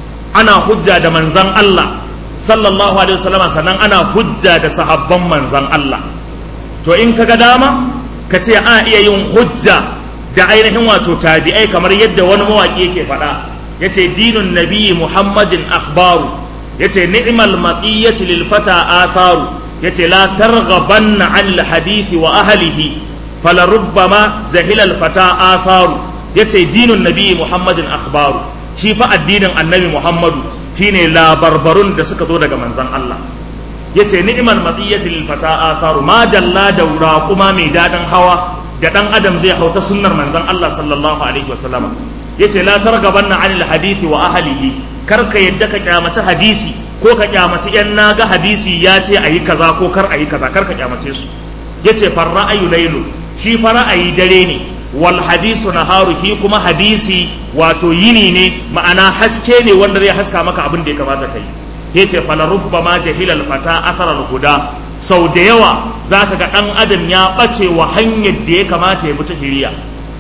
ana hujja da manzan Allah sallallahu alaihi wasallama sannan ana hujja da sahabban manzan Allah to in kaga dama ka ce a iya yin hujja da ainihin wato tabi'ai kamar yadda wani mawaƙi yake faɗa yace dinun nabiyyi muhammadin akhbaru yace ni'mal maqiyati lil fata atharu yace la targhabanna an al hadithi wa ahlihi fala rubbama jahila al fata atharu yace dinun nabiyyi muhammadin akhbaru shi fa addinin annabi muhammadu shine labarbarun da suka zo daga manzon Allah yace ni'mal matiyati lil fata atharu ma dalla daura kuma mai daɗin hawa da dan adam zai hauta sunnar manzon Allah sallallahu alaihi wasallam yace la targabanna anil hadithi wa ahlihi kar ka yadda ka kyamaci hadisi ko ka kyamaci yan naga hadisi ya ce ayi kaza ko kar ayi kaza kar ka kyamace su yace far ra'ayu laylu shi fa ra'ayi dare ne wal hadisu naharu shi kuma hadisi wato yini ne ma'ana haske ne wanda zai haska maka abin da ya kamata kai yace fala rubbama jahilal fata athara huda sau da yawa zaka ga dan adam ya bace wa hanyar da ya kamata ya bi ta hiriya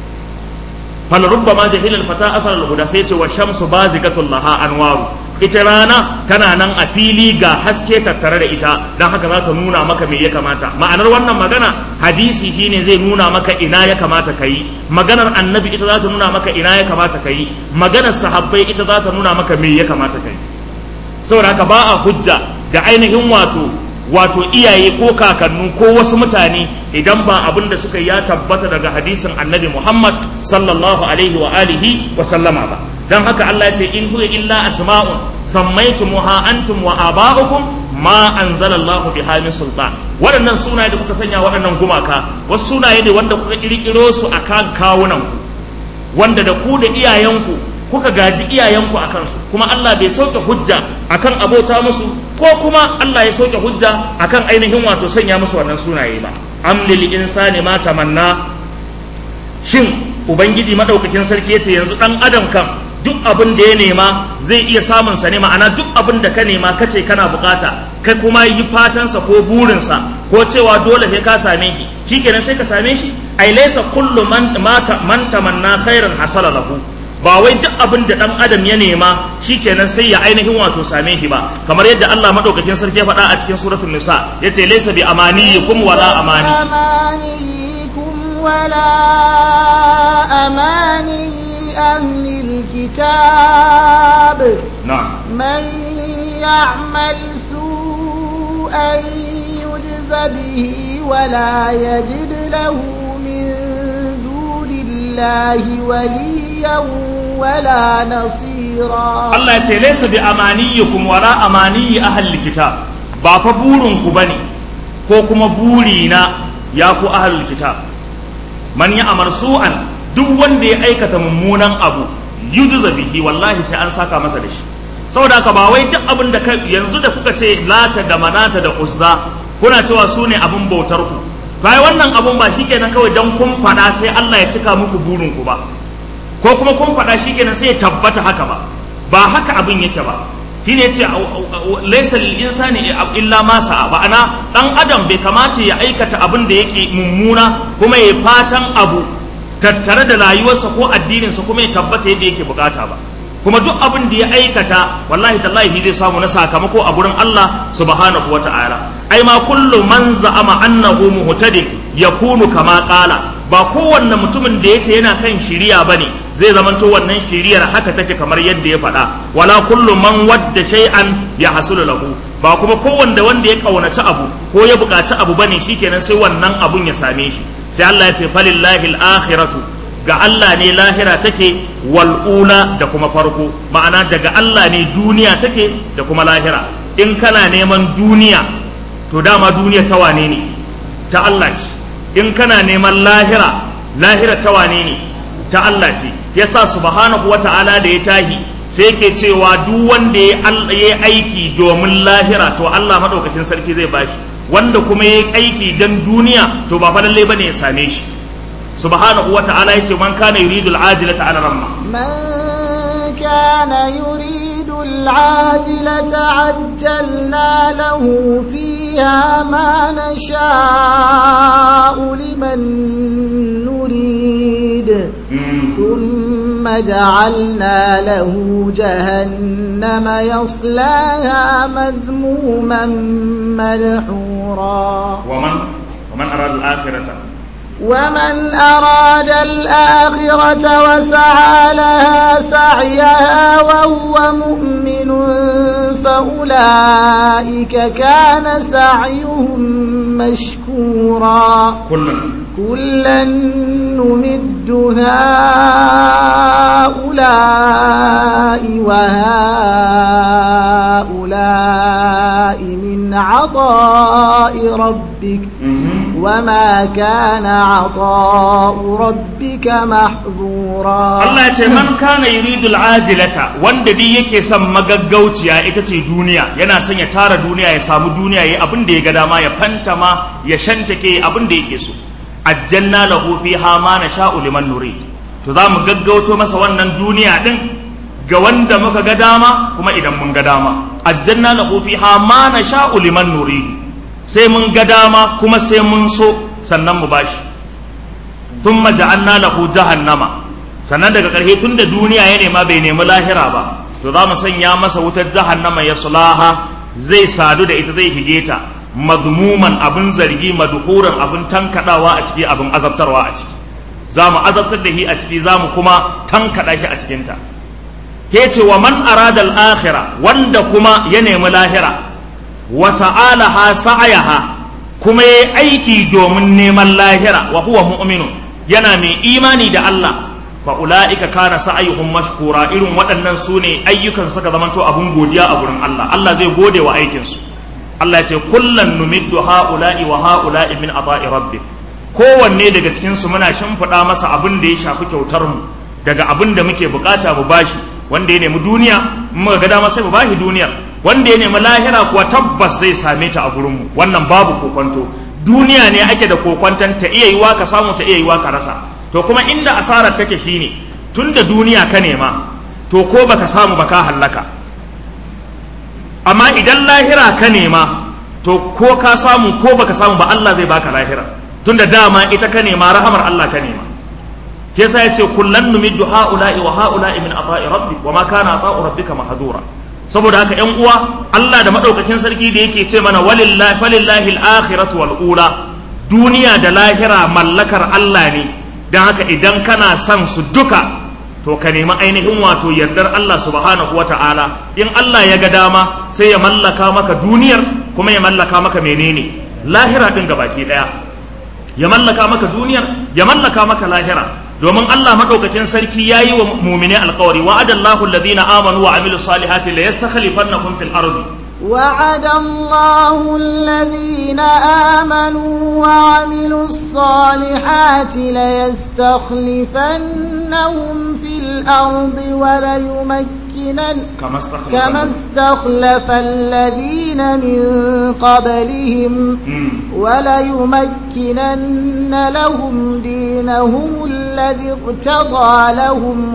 fala rubbama jahilal fata athara huda sai yace wa shamsu bazigatul laha anwaru ita rana tana nan a fili ga haske tattare da ita don haka za ta nuna maka me ya kamata ma'anar wannan magana hadisi shine zai nuna maka ina ya kamata ka yi maganar annabi ita za ta nuna maka ina ya kamata ka yi maganar sahabbai ita za ta nuna maka me ya kamata ka yi saboda haka ba a hujja da ainihin wato wato iyaye ko kakannu ko wasu mutane idan ba abin da suka ya tabbata daga hadisin annabi Muhammad sallallahu alaihi wa alihi wa sallama ba dan haka Allah ya ce in huwa illa asma'un sammaytumuha antum wa aba'ukum ma anzalallahu biha min sultan waɗannan sunaye da kuka sanya waɗannan gumaka wasu sunaye ne wanda kuka kirkiro su akan kawunan wanda da ku da iyayenku kuka gaji iyayenku a kansu kuma Allah bai sauke hujja akan abota musu ko kuma Allah ya sauke hujja akan ainihin wato sanya musu wannan sunaye ba am lil insani ma tamanna shin ubangiji madaukakin sarki yace yanzu dan adam kan duk abin da ya nema zai iya samun sa ne ma'ana duk abin da ka nema kace kana bukata kai kuma yi fatansa ko burinsa ko cewa dole sai ka same shi shikenan sai ka same shi ai laysa kullu man mata man tamanna khairan hasala lahu ba wai duk abin da dan adam ya nema shikenan sai ya ainihin wato same shi ba kamar yadda Allah madaukakin sarki ya faɗa a cikin suratul nisa yace laysa bi amaniyikum wala amani amaniyikum wala amani ahli alkitab na'am man ya'mal su'an yujza bihi wala yajid lahu min dunillahi waliyan wala nasira Allah ya ce laysa bi amaniyikum wala amaniyi ahli kitab ba fa burin ku bane ko kuma buri na ya ku ahli kitab man ya amar su'an duk wanda ya aikata mummunan abu yujza bihi wallahi sai an saka masa da shi saboda haka ba wai duk abin da yanzu da kuka ce lata da manata da uzza kuna cewa su ne abin bautar ku bai wannan abun ba shikenan kawai dan kun faɗa sai Allah ya cika muku burin ku ba ko kuma kun faɗa shikenan sai ya tabbata haka ba ba haka abin yake ba shine yace laysa lil insani illa ma sa'a ba ana dan adam bai kamata ya aikata abin da yake mummuna kuma ya fatan abu tattare da rayuwarsa ko addininsa kuma ya tabbata yadda yake bukata ba kuma duk abin da ya aikata wallahi tallahi zai samu na sakamako a gurin Allah subhanahu wata'ala ai ma kullu man za'ama annahu muhtadin yakunu kama qala ba kowanne mutumin da yace yana kan shiriya bane zai zamanto wannan shiriyar haka take kamar yadda ya faɗa wala kullu man wadda shay'an ya hasulu lahu ba kuma kowanne wanda ya kaunaci abu ko ya buƙaci abu bane shikenan sai wannan abun ya same shi sai Allah ya ce falillahi al-akhiratu ga Allah ne lahira take wal'ula da kuma farko ma'ana daga Allah ne duniya take da kuma lahira in kana neman duniya to dama duniya ta wane ne ta Allah ce in kana neman lahira lahira ta wane ne ta Allah ce yasa subhanahu wata'ala da ya tahi sai yake cewa duk wanda ya yi aiki domin lahira to Allah madaukakin sarki zai bashi wanda kuma ya yi aiki dan duniya to ba fa lalle bane ya same shi subhanahu wa ta'ala yace man kana yuridu al-ajilata ala ramma من كان يريد العاجلة عجلنا له فيها ما نشاء لمن نريد ثم جعلنا له جهنم يصلاها مذموما مدحورا ومن ومن أراد الآخرة ومن أراد الآخرة وسعى لها سعيها وهو مؤمن فأولئك كان سعيهم مشكورا كلا كلا نمد هؤلاء وهؤلاء من عطاء ربك وما كان عطاء ربك محظورا Allah ya ce man kana yuridul ajilata wanda dai yake son magaggauciya ita ce duniya yana son ya tara duniya ya samu duniya yayi abin da ya ga dama ya fantama ya shantake abin da yake so ajjalna lahu fiha ma nasha'u liman nurid to za mu gaggauto masa wannan duniya din ga wanda muka ga dama kuma idan mun ga dama ajjalna lahu fiha ma nasha'u liman nurid sai mun ga dama kuma sai mun so sannan mu bashi thumma ja'alna lahu jahannama sannan daga ƙarshe tun da duniya ya nema bai nemi lahira ba to za mu sanya masa wutar jahannama ya sulaha zai sadu da ita zai hige ta madmuman abin zargi madhuran abin tankadawa a ciki abin azabtarwa a ciki za mu azabtar da shi a ciki za mu kuma tankada shi a cikinta ke ce wa man arada al-akhirah wanda kuma ya nemi lahira wa sa'alaha sa'ayaha kuma yayi aiki domin neman lahira wa huwa mu'minun yana mai imani da Allah fa ulaika kana sa'ayuhum mashkura irin waɗannan su ne ayyukan suka zamanto abun godiya a gurin Allah Allah zai gode wa aikin su Allah ya ce kullan numiddu haula'i wa haula'i min ata'i rabbik kowanne daga cikin su muna shimfiɗa masa abin da ya shafi kyautar mu daga abin da muke bukata mu bashi wanda ya nemi duniya in muka ga dama sai mu bashi duniyar wanda ya nemi lahira kuwa tabbas zai same ta a gurin mu wannan babu kokonto duniya ne ake da kokonton ta iya yiwa ka samu ta iya yiwa ka rasa to kuma inda asarar take shine tunda duniya ka nema to ko baka samu ba ka hallaka amma idan lahira ka nema to ko ka samu ko baka samu ba Allah zai baka lahira tunda dama ita ka nema rahamar Allah ka nema yasa yace kullan numiddu haula'i wa haula'i min ata'i rabbik wa ma kana ata'u rabbika mahdura saboda haka yan uwa Allah da madaukakin sarki da yake ce mana walillahi falillahi al-akhiratu wal ula duniya da lahira mallakar Allah ne don haka idan kana son su duka to ka nemi ainihin wato yardar Allah subhanahu wa ta'ala in Allah ya ga dama sai ya mallaka maka duniyar kuma ya mallaka maka menene lahira din baki daya ya mallaka maka duniyar ya mallaka maka lahira domin Allah madaukakin sarki yayi wa mu'mini alƙawari wa'adallahu alladhina amanu wa amilus salihati la yastakhlifannahum fil ardi وعد الله الذين آمنوا وعملوا الصالحات ليستخلفن ليستخلفنهم في الأرض وليمكنن كما استخلف كما استخلف الذين من قبلهم مم. وليمكنن لهم دينهم الذي ارتضى لهم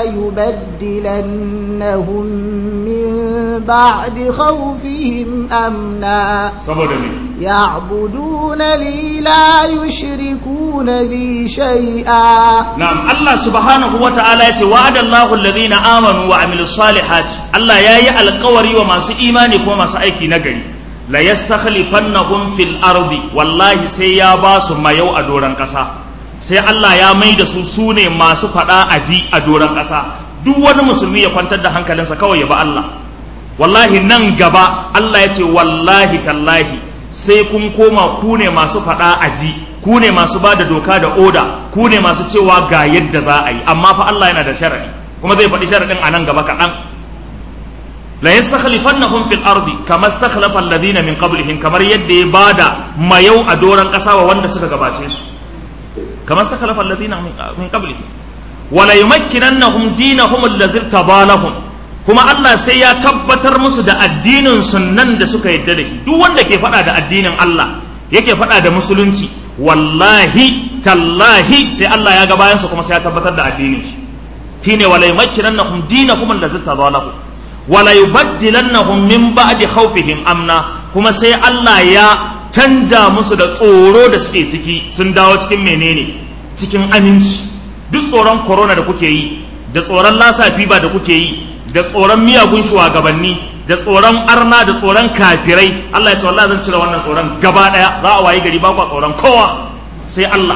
وليبدلنهم من بعد خوفهم أمنا saboda me يعبدونني لا يشركون بي شيئا na'am Allah subhanahu wa ta'ala yace wa'ada Allahu alladhina amanu wa amilus salihati Allah yayi alƙawari wa masu imani kuma masu aiki nagari la yastakhlifannahum fil ardi wallahi sai ya ba su mayau a doran ƙasa sai Allah ya mai da su sune masu faɗa aji a doran ƙasa duk wani musulmi ya kwantar da hankalinsa kawai ya ba Allah wallahi nan gaba Allah ya ce wallahi tallahi sai kun koma ku ne masu faɗa aji ku ne masu ba da doka da oda ku ne masu cewa ga yadda za a yi amma fa Allah yana da sharaɗi kuma zai faɗi sharaɗin a nan gaba kaɗan la yastakhlifannahum fil ardi kama istakhlafa alladhina min qablihim kamar yadda ya bada mayau a doran ƙasa wa wanda suka gabace su kama istakhlafa alladhina min min qablihim wala yumakkinannahum dinahum allazi tabalahum kuma Allah sai ya tabbatar musu da addinin sunnan da suka yadda da shi duk wanda ke faɗa da addinin Allah yake faɗa da musulunci wallahi tallahi sai Allah ya ga bayansa kuma sai ya tabbatar da addinin shi shine wala yumakkinannahum dinahum allazi tabalahum wala yubaddilannahum min ba'di khawfihim amna kuma sai Allah ya canja musu da tsoro da suke ciki sun dawo cikin menene cikin aminci duk tsoron corona da kuke yi da tsoron lasafi ba da kuke yi da tsoron miyagun shugabanni da tsoron arna da tsoron kafirai Allah ya ce wallahi zan cire wannan tsoron gaba daya za a wayi gari ba kwa tsoron kowa sai Allah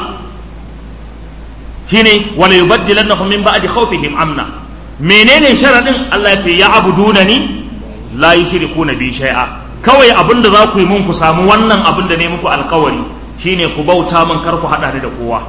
shine wala yubaddilannahum min ba'di khawfihim amna menene sharadin Allah ya ce ya abudunani la yushrikuna bi shay'a kawai abinda za ku yi mun ku samu wannan abin da ne muku alkawari shine ku bauta min kar ku hada ni da kowa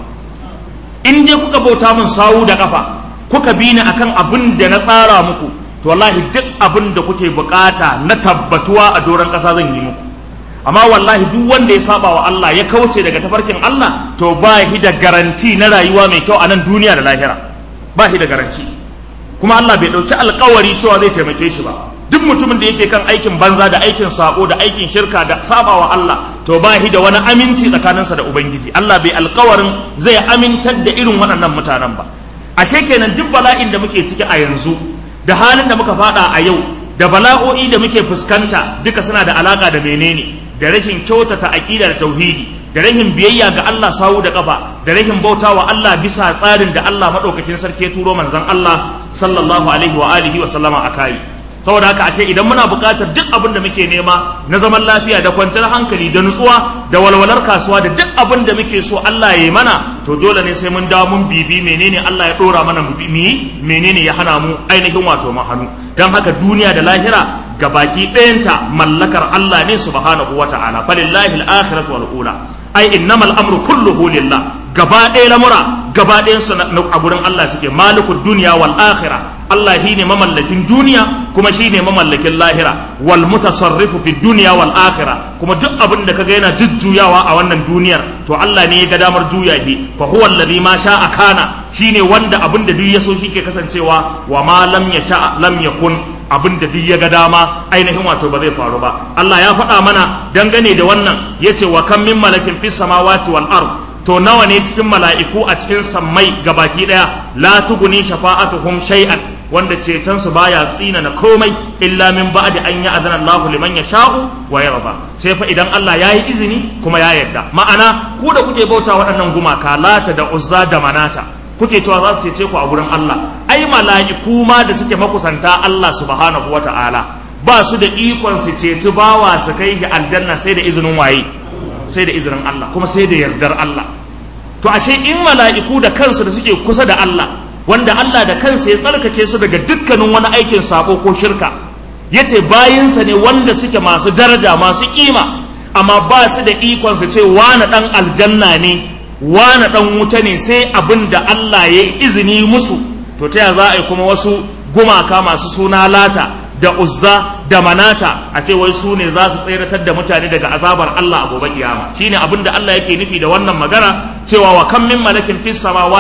in dai kuka bauta min sawu da kafa kuka bi ni akan abin da na tsara muku to wallahi duk abin da kuke bukata na tabbatuwa a doron kasa zan yi muku amma wallahi duk wanda ya saba wa Allah ya kauce daga tafarkin Allah to ba shi da garanti na rayuwa mai kyau a nan duniya da lahira ba shi da garanti kuma Allah bai dauki alkawari cewa zai taimake shi ba duk mutumin da yake kan aikin banza da aikin sako da aikin shirka da saba wa Allah to ba shi da wani aminci tsakaninsa da ubangiji Allah bai alkawarin zai amintar da irin waɗannan mutanen ba ashe kenan duk bala'in da muke ciki a yanzu da halin da muka fada a yau da bala'o'i da muke fuskanta duka suna da alaka da menene da rashin kyautata aqida da tauhidi da rashin biyayya ga Allah sawu da kafa da rashin bautawa Allah bisa tsarin da Allah madaukakin sarki ya turo manzon Allah sallallahu alaihi wa alihi wa sallama akai saboda haka ashe idan muna buƙatar duk abin da muke nema na zaman lafiya da kwanciyar hankali da nutsuwa da walwalar kasuwa da duk abin da muke so Allah ya yi mana to dole ne sai mun dawo mun bibi menene Allah ya dora mana mu yi menene ya hana mu ainihin wato mu hannu dan haka duniya da lahira gabaki ɗayanta mallakar Allah ne subhanahu wata'ala falillahi al-akhiratu wal ula ai innamal amru kulluhu lillah gaba ɗaya lamura gaba ɗayan su a gurin Allah suke malikud duniya wal akhirah Allah shi ne mamallakin duniya kuma shi ne mamallakin lahira wal mutasarrifu fi duniya wal akhira kuma duk abin da kaga yana jujjuyawa a wannan duniyar to Allah ne ya ga damar juya shi fa huwa alladhi ma sha'a kana shine wanda abin da duk ya so shi ke kasancewa wa ma lam yasha lam yakun abin da duk ya ga dama ainihin wato ba zai faru ba Allah ya faɗa mana dangane da wannan yace wa kam min malakin fis samawati wal ard to nawa ne cikin mala'iku a cikin sammai gabaki daya la tuguni shafa'atuhum shay'an wanda cetonsu baya tsina na komai illa min ba'di an ya azana Allah liman yasha'u wa yarda sai fa idan Allah ya yi izini kuma ya yarda ma'ana ku da kuke bauta waɗannan gumaka lata da uzza da manata kuke cewa za su cece ku a gurin Allah ai mala'iku ma da suke makusanta Allah subhanahu wata'ala ba su da ikon su ceci bawa su kai shi aljanna sai da izinin waye sai da izinin Allah kuma sai da yardar Allah to ashe in mala'iku da kansu da suke kusa da Allah wanda Allah da kansa ya tsarkake su daga dukkanin wani aikin sako ko shirka yace bayinsa ne wanda suke masu daraja masu kima amma ba su da ikon su ce wani dan aljanna ne wani dan wuta ne sai abin da Allah ya yi izini musu to ta ya za a yi kuma wasu gumaka masu suna lata da uzza da manata a ce wai su ne za su tseratar da mutane daga azabar Allah a gobe kiyama shine abin da Allah yake nufi da wannan magana cewa wa kam min malakin fis samawati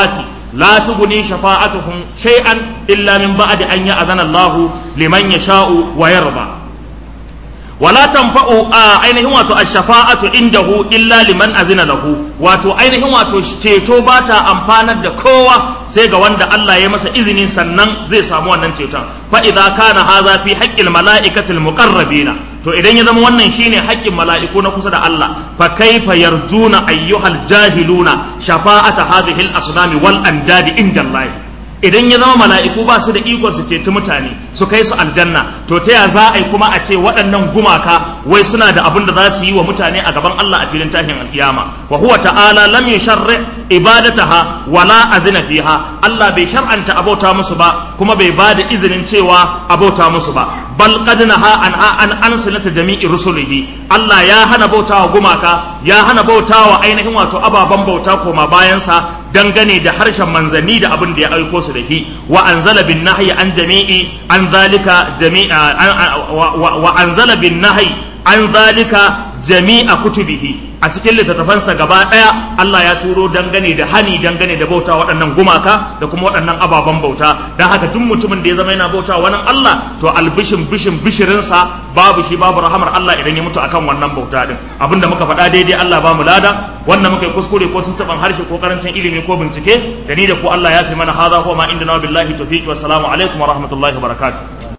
la tughni shafa'atuhum shay'an illa min ba'di an ya'zana Allah liman yasha'u wa yarda wala tanfa'u a ainihin wato ash-shafa'atu indahu illa liman azina lahu wato ainihin wato ceto ba ta amfanar da kowa sai ga wanda Allah ya masa izini sannan zai samu wannan ceton fa idza kana hadha fi haqqil mala'ikatil muqarrabina to idan ya zama wannan shine haƙƙin mala'iku na kusa da Allah fa kaifa yarjuna ayyuhal jahiluna shafa'ata hadhihi al-asnami wal andadi inda Allah idan ya zama mala'iku ba su da ikon su ceci mutane su kai su aljanna to ta ya za a yi kuma a ce waɗannan gumaka wai suna da abin da za su yi wa mutane a gaban Allah a filin tashin alkiyama wa huwa ta'ala lam yusharri ibadataha wala azina fiha Allah bai shar'anta abauta musu ba kuma bai ba da izinin cewa abauta musu ba bal qad naha an an an sanata jami'i rusulihi Allah ya hana bautawa gumaka ya hana bautawa ainihin wato ababan bauta koma bayansa dangane da harshen manzanni da abin da ya aiko su da shi wa anzala bin nahyi an jami'i an zalika jami'a wa anzala bin nahyi an zalika jami'a kutubihi a cikin littattafansa gaba ɗaya Allah ya turo dangane da hani dangane da bauta waɗannan gumaka da kuma waɗannan ababen bauta don haka duk mutumin da ya zama yana bauta wani Allah to albishin bishin bishirinsa babu shi babu rahamar Allah idan ya mutu akan wannan bauta din abinda muka faɗa daidai Allah ba mu lada wannan muka yi kuskure ko tuntuɓan harshe ko karancin ilimi ko bincike da ni da ku Allah ya fi mana hadha huwa ma inda na billahi tawfiq wa salamu alaikum wa rahmatullahi wa barakatuh